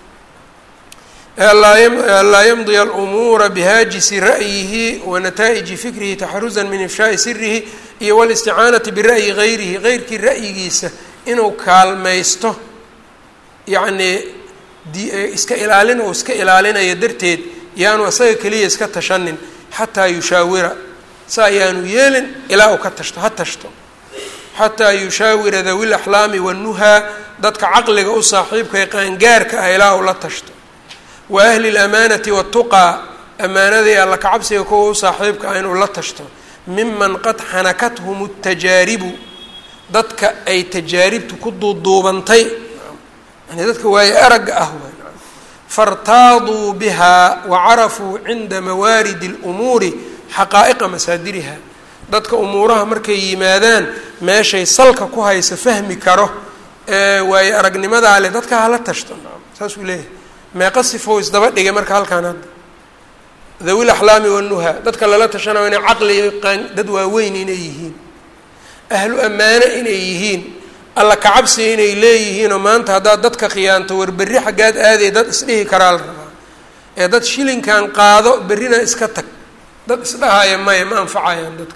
anlaa yamdiya alumuura bihaajisi ra'yihi wa nataaiji fikrihi taxarusan min ifshaai sirihi iyo walisticaanati bira'yi gayrihi geyrkii ra'yigiisa inuu kaalmaysto yacnii iska ilaalin oo iska ilaalinayo darteed yaanu isaga keliya iska tashanin xataa yushaawira sa ayaanu yeelin ilaa uu ka tashto ha tashto xataa yushaawira dawi laxlaami wanuhaa dadka caqliga u saaxiibka ee qaangaarka ah ilaa uu la tashto wa ahli lamaanati watuqaa amaanada iyo alla kacabsiga kuwa u saaxiibka ah inuu la tashto miman qad xanakathum tajaaribu dadka ay tajaaribtu ku duuduubantay yani dadka waaye aragga ah waay faاrtaaduu biha wacarafuu cinda mawaaridi اlumuuri xaqaa'iqa masaadiriha dadka umuuraha markay yimaadaan meeshay salka ku haysa fahmi karo ee waaye aragnimadaa leh dadka hala tashto saasuu leeyahay meeqa sifo isdaba dhigay marka halkaan hadda dawi laxlaami wanuha dadka lala tashanayo inay caqli qaan dad waaweyn inay yihiin ahlu ammaano inay yihiin alla kacabsi inay leeyihiinoo maanta haddaad dadka khiyaanto war berri xaggaad aaday dad isdhihi karaa la rabaa ee dad shilinkan qaado berrina iska tag dad isdhahaya maya ma anfacayaan dadka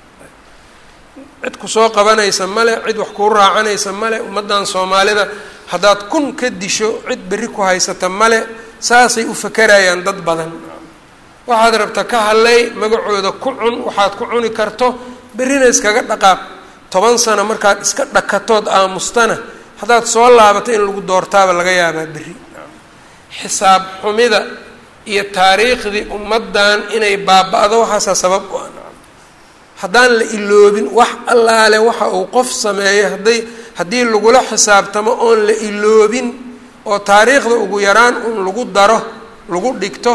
cid kusoo qabanaysa male cid wax kuu raacanaysa male ummaddan soomaalida haddaad kun ka disho cid berri ku haysata male saasay u fakarayaan dad badan waxaad rabta ka hadlay magacooda ku cun waxaad ku cuni karto berrina iskaga dhaqaaq toban sano markaad iska dhakatood aamustana haddaad soo laabato in lagu doortaaba laga yaabaa berri xisaab xumida iyo taariikhdii ummaddan inay baaba-do waxaasaa sabab u ah haddaan la iloobin wax allaale waxa uu qof sameeyo hadday haddii lagula xisaabtamo oon la iloobin oo taariikhda ugu yaraan un lagu daro lagu dhigto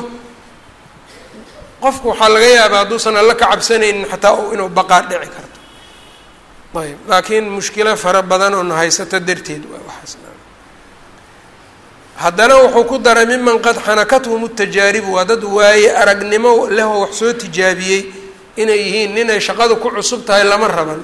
qofku waxaa laga yaabaa hadduusan alla ka cabsanaynin xataa inuu baqaa dhici karto ayb laakiin mushkilo fara badan oo na haysato darteed waa waxaas haddana wuxuu ku daray miman qad xanakathum tajaaribu waa dad waaye aragnimo lehoo wax soo tijaabiyey inay yihiin ninay shaqadu ku cusub tahay lama raban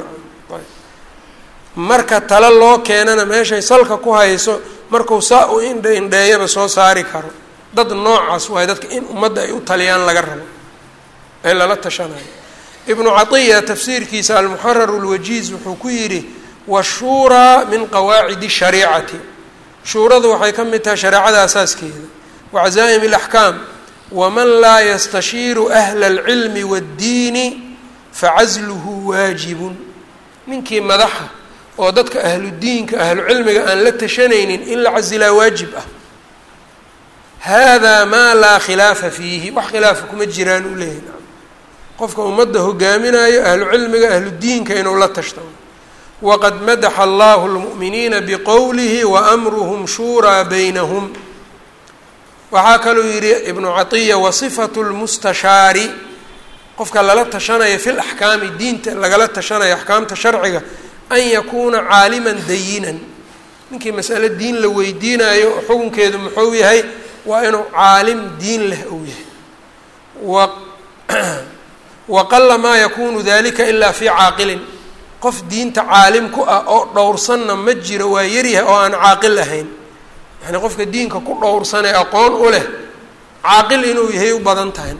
marka talo loo keenana meeshay salka ku hayso markuu saa u indha indheeyaba soo saari karo dad noocaas waaye dadka in ummadda ay u taliyaan laga rabo ee lala tashanayo ibnu catiya tafsiirkiisa almuxararu lwajiiz wuxuu ku yidhi washuuraa min qawaacidi shariicati shuuradu waxay ka mid tahay shareecada asaaskeeda wacazaa'im alaxkaam waman laa yastashiiru ahla alcilmi waaddiini facasluhu waajibun ninkii madaxa oo dadka ahludiinka ahlucilmiga aan la tashanaynin in la casilaa waajib ah hada maa laa khilaafa fiihi wax khilaafa kuma jiraan u leeyahy qofka ummadda hogaaminayo ahlu cilmiga ahlu diinka inuu la tashto waqad madaxa allahu lmu'miniina biqowlihi waamruhum shuuraa baynahum waxaa kaluu yidhi ibnu catiya wasifatu lmustashaari qofka lala tashanaya fi laxkaami diinta lagala tashanaya axkaamta sharciga an yakuuna caaliman dayinan ninkii masale diin la weydiinayo xukunkeedu muxuu yahay waa inuu caalim diin leh uu yahay wa waqala maa yakunu dalika ilaa fii caaqilin qof diinta caalim ku ah oo dhowrsanna ma jiro waa yaryahay oo aan caaqil ahayn yani qofka diinka ku dhowrsanee aqoon u leh caaqil inuu yahay u badan tahay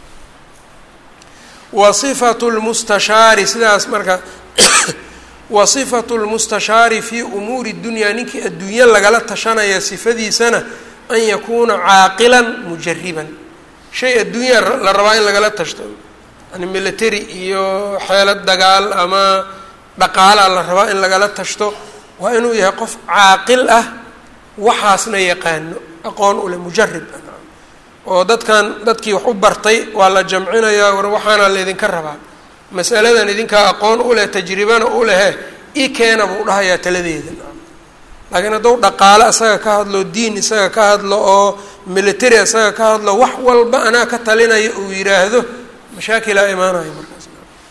wa sifatu lmustashaari sidaas marka wa sifatu lmustashaari fii umuuri dunyaa ninkii adduunye lagala tashanaya sifadiisana an yakuuna caaqilan mujariban shay adduunya la rabaa in lagala tashto yani military iyo xeelad dagaal ama dhaqaalaa la rabaa in lagala tashto waa inuu yahay qof caaqil ah waxaasna yaqaano aqoon u leh mujarib oo dadkan dadkii wax u bartay waa la jamcinayaa war waxaana laydinka rabaa masaladan idinkaa aqoon u leh tajribana u lehe i keena buu dhahayaa taladeeda laakiin hadduu dhaqaale isaga ka hadlo diin isaga ka hadlo oo military isaga ka hadlo wax walba anaa ka talinaya uu yidhaahdo mashaakilaa imaanayo markaas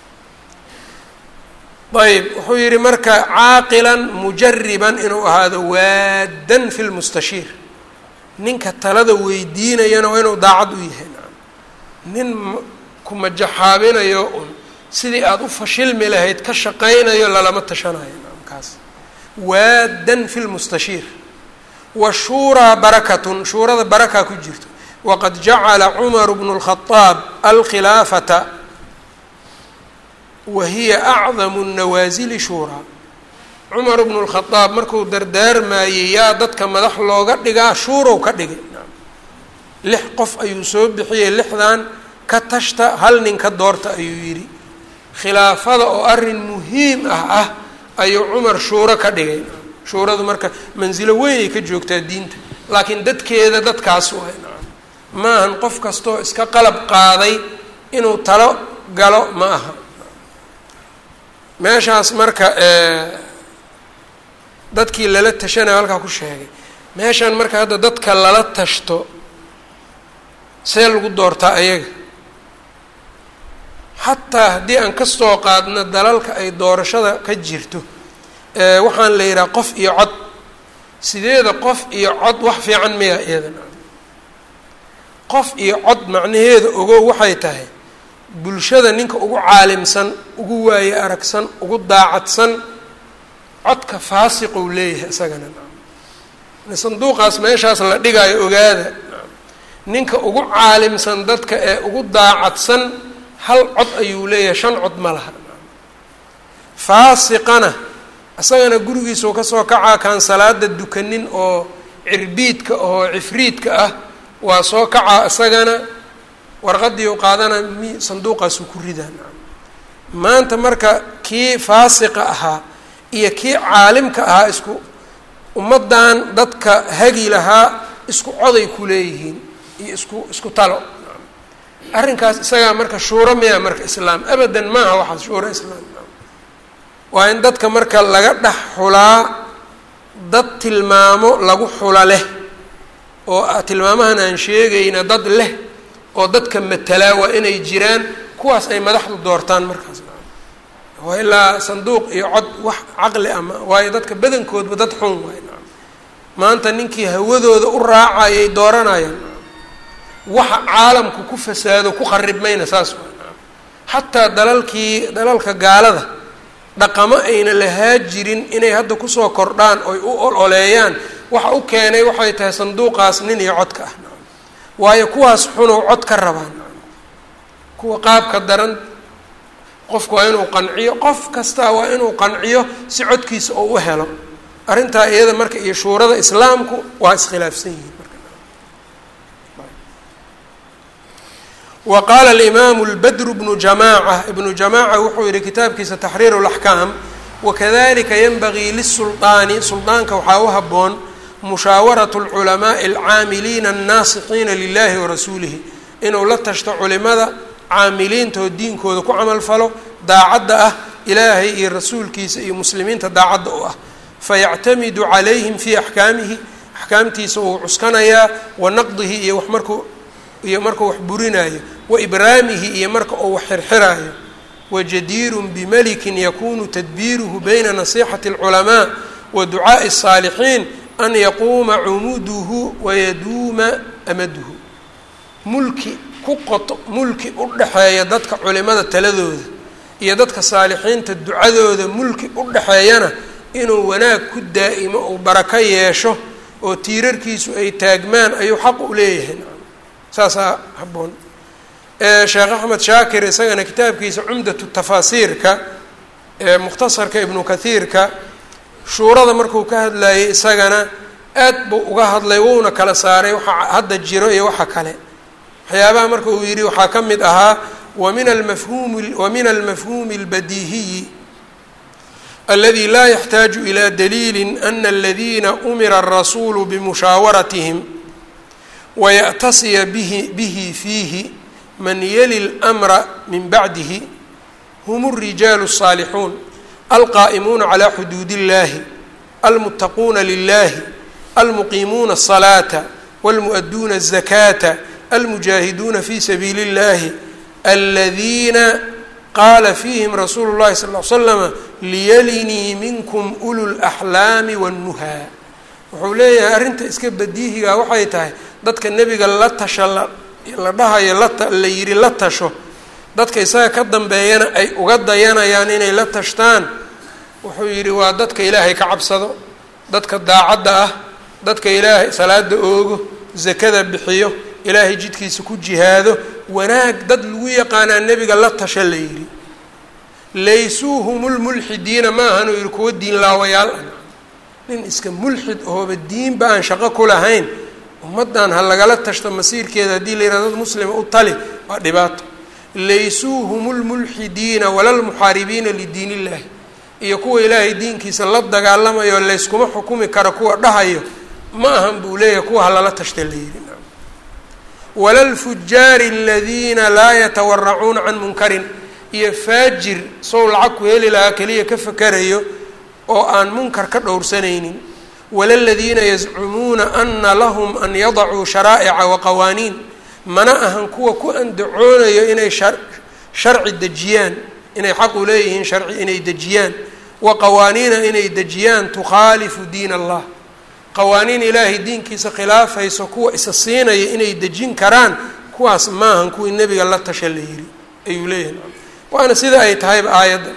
ayb wuxuu yidhi marka caaqilan mujariban inuu ahaado waadan fi lmustashiir ninka talada weydiinayana waa inuu daacad u yahay nin kumajaxaabinayo un sidii aada u fashilmi lahayd ka shaqaynayo lalama tashanayo kaas waadan fi lmustashiir washuuraa barakatun shuurada barakaa ku jirto waqad jacala cumaru bnu lkhadaab alkhilaafata wa hiya acdamu nawaasili shuuraa cumar bnu lkhadaab markuu dardaarmaayey yaa dadka madax looga dhigaa shuurow ka dhigay lix qof ayuu soo bixiyey lixdan ka tashta hal nin ka doorta ayuu yidhi khilaafada oo arrin muhiim ah ah ayuu cumar shuuro ka dhigay shuuradu marka mansilo weynay ka joogtaa diinta laakiin dadkeeda dadkaas waay maahan qof kastoo iska qalab qaaday inuu talo galo ma aha meeshaas marka dadkii lala tashanayo halkaa ku sheegay meeshan marka hadda dadka lala tashto see lagu doortaa ayaga xataa haddii aan ka soo qaadno dalalka ay doorashada ka jirto waxaan la yidhaha qof iyo cod sideeda qof iyo cod wax fiican miya iyadan qof iyo cod macnaheeda ogow waxay tahay bulshada ninka ugu caalimsan ugu waaye aragsan ugu daacadsan codka faasiqou leeyahay isagana sanduuqaas meeshaas la dhigaayo ogaada ninka ugu caalimsan dadka ee ugu daacadsan hal cod ayuu leeyahay shan cod ma laha faasiqana isagana gurigiisau kasoo kacaa kaan salaada dukanin oo cirbiidka oo cifriidka ah waa soo kacaa isagana warqadii u qaadana mi sanduuqaasuu ku ridaan maanta marka kii faasiqa ahaa iyo kii caalimka ahaa isku ummaddan dadka hagi lahaa isku coday ku leeyihiin iyo isku isku talo arrinkaas isagaa marka shuuro miya marka islaam abadan maaha waxaas shuuro islaam waa in dadka marka laga dhex xulaa dad tilmaamo lagu xula leh oo tilmaamahan aan sheegayna dad leh oo dadka matalaa waa inay jiraan kuwaas ay madaxdu doortaan markaas waa ilaa sanduuq iyo cod wax caqli ama waayo dadka badankoodba dad xun waay maanta ninkii hawadooda u raacayay dooranayaan waxa caalamku ku fasaado ku kharibmayna saas waa xataa dalalkii dalalka gaalada dhaqamo ayna lahaa jirin inay hadda kusoo kordhaan oy u ololeeyaan waxa u keenay waxay tahay sanduuqaas nin iyo codka ah waayo kuwaas xunow cod ka rabaan kuwa qaabka daran qofku waa inuu qanciyo qof kastaa waa inuu qanciyo si codkiisa oo u helo arrintaa iyada marka iyo shuurada islaamku waa iskhilaafsan yihiin wa qaala alimaamu lbadru bnu jamaaca ibnu jamaaca wuxuu yihi kitaabkiisa taxriiru laxkaam wakadalika yanbagii lisuldaani suldaanka waxaa u habboon mushaawaratu lculamaai alcaamiliina annaasiqiina lilahi warasuulihi inuu la tashto culimada caamiliinta oo diinkooda ku camal falo daacadda ah ilaahay iyo rasuulkiisa iyo muslimiinta daacadda u ah fayactamidu calayhim fii axkaamihi axkaamtiisa uu cuskanayaa wa naqdihi iyo wax markuu iyo markuu wax burinayo wa ibraamihi iyo marka uu wax xirxiraayo wajadiirun bimalikin yakunu tadbiiruhu bayna nasixati alculamaa wa ducaa'i الsaalixiin an yaquuma cumuduhu wayaduuma amaduhu mulki ku qoto mulki u dhexeeya dadka culimada taladooda iyo dadka saalixiinta ducadooda mulki u dhexeeyana inuu wanaag ku daa'imo uu barako yeesho oo tiirarkiisu ay taagmaan ayuu xaq u leeyahay saasaa habboon sheekh axmed shaakir isagana kitaabkiisa cumdatu tafaasiirka ee mukhtasarka ibnu kathiirka shuurada markuu ka hadlayay isagana aad buu uga hadlay wuuna kala saaray waxa hadda jiro iyo waxa kale waxyaabaha marka uu yidhi waxaa ka mid ahaa wamin almafhuumi wa min almafhuumi albadiihiyi aladi laa yaxtaaju ila daliili ana aladina umira alrasuulu bimushaawaratihim waya'tasiya bihi bihi fiihi man yali lmra min bacdihi hum اrijaalu الصaalixuun alqaa'imuuna calى xuduud اllahi almuttaquuna lilahi almuqiimuuna الصalaata wاlmuؤaduuna الzakaata almujaahiduuna fi sabiili اllahi aladiina qaala fiihim rasuulu اllahi sal ly slama liyalinii minkum ulu laxlaami wاnnuhaa wuxuu leeyahay arrinta iska badiihiga waxay tahay dadka nebiga la tasha la dhahayo la yidhi la tasho dadka isaga ka dambeeyana ay uga dayanayaan inay la tashtaan wuxuu yidhi waa dadka ilaahay ka cabsado dadka daacadda ah dadka ilaahay salaada oogo zakada bixiyo ilaahay jidkiisa ku jihaado wanaag dad lagu yaqaanaa nebiga la tasha la yidhi laysuu hum lmulxidiina ma ahanuu yihi kuwa diin laawayaal ah nin iska mulxid ahooba diinba aan shaqo ku lahayn ummaddan ha lagala tashto masiirkeeda haddii la yihahdo dad muslima u tali waa dhibaato laysuu hum lmulxidiina wala lmuxaaribiina lidiin illahi iyo kuwa ilaahay diinkiisa la dagaalamayo layskuma xukumi karo kuwa dhahayo ma ahan buu leeyahay kuwa ha lala tashta la yidhi wala lfujaari aladiina laa yatawaracuuna can munkarin iyo faajir sow lacag ku heli lahaa keliya ka fakarayo oo aan munkar ka dhowrsanaynin wala ladiina yazcumuuna ana lahum an yadacuu sharaa'ica waqawaaniin mana ahan kuwa ku andacoonayo inay sharci dejiyaan inay xaq u leeyihiin sharci inay dejiyaan wa qawaaniina inay dejiyaan tukhaalifu diin allah qawaaniin ilaahay diinkiisa khilaafayso kuwa isa siinaya inay dejin karaan kuwaas maahan kuwii nebiga la tasha la yiri ayuu leeyahay waana sida ay tahayba aayadda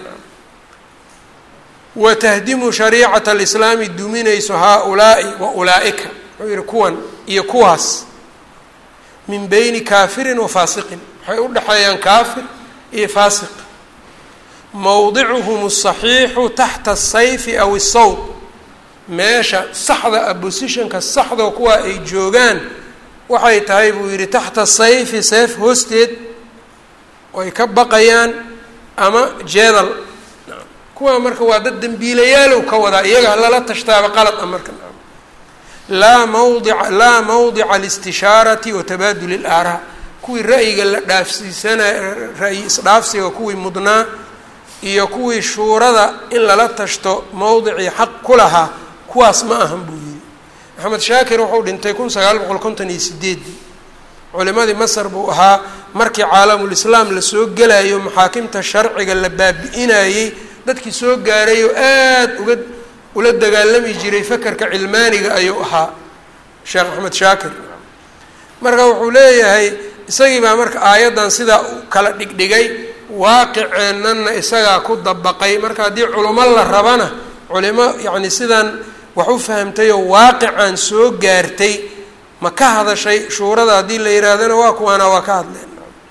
wa tahdimu shariicata alislaami duminayso haa-ulaa'i wa ulaa'ika wuxuu yihi kuwan iyo kuwaas min beyni kaafirin wa faasiqin waxay u dhexeeyaan kaafir iyo faasiq mowdicuhum asaxiixu taxta asayfi aw isawd meesha saxda a bosishonka saxdao kuwa ay joogaan waxay tahay buu yidhi taxta sayfi seef hoosteed ay ka baqayaan ama jeedal kuwa marka waa dad dembiilayaalow ka wadaa iyaga lala tashtaaba qalad a marka laa mawdica laa mawdica alistishaarati wa tabaaduli ilaaraa kuwii ra'yiga la dhaafsiisanay ra'yi isdhaafsiga kuwii mudnaa iyo kuwii shuurada in lala tashto mowdicii xaq ku lahaa kuwaas ma ahan buu yidhi maxamed shaakir wuxuu dhintay kun sagaal boqol konton iyo sideedii culimadii masar buu ahaa markii caalamulislaam lasoo gelayo maxaakimta sharciga la baabi-inayey dadkii soo gaaray oo aada uga ula dagaalami jiray fakarka cilmaaniga ayuu ahaa sheekh axmed shaakir marka wuxuu leeyahay isagii baa marka aayaddan sidaa u kala dhigdhigay waaqiceennana isagaa ku dabaqay marka haddii culimo la rabana culimo yacni sidaan wax u fahamtayoo waaqicaan soo gaartay ma ka hadashay shuurada haddii la yihaahdana waa kuwaana waa ka hadleen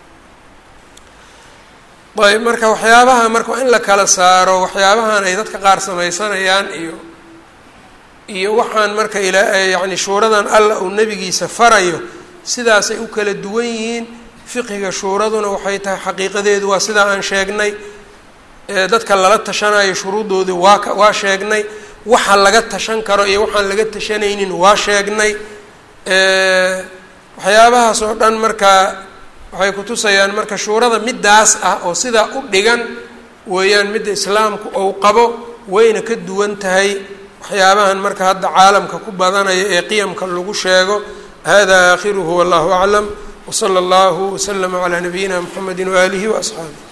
ayb marka waxyaabaha marka in la kala saaro waxyaabahan ay dadka qaar samaysanayaan iyo iyo waxaan marka ila yacni shuuradan alla uu nebigiisa farayo sidaasay u kala duwan yihiin fiqiga shuuraduna waxay tahay xaqiiqadeedu waa sidaa aan sheegnay dadka lala tashanayo shuruuddoodii waa ka waa sheegnay waxa laga tashan karo iyo waxaan laga tashanaynin waa sheegnay waxyaabahaas oo dhan markaa waxay kutusayaan marka shuurada middaas ah oo sidaa u dhigan weeyaan midda islaamku ou qabo wayna ka duwan tahay waxyaabahan marka hadda caalamka ku badanaya ee qiyamka lagu sheego hada aakhiruhu wallahu aclam wsala allahu waslama calaa nabiyina mxamedi waaalihi waasxaabih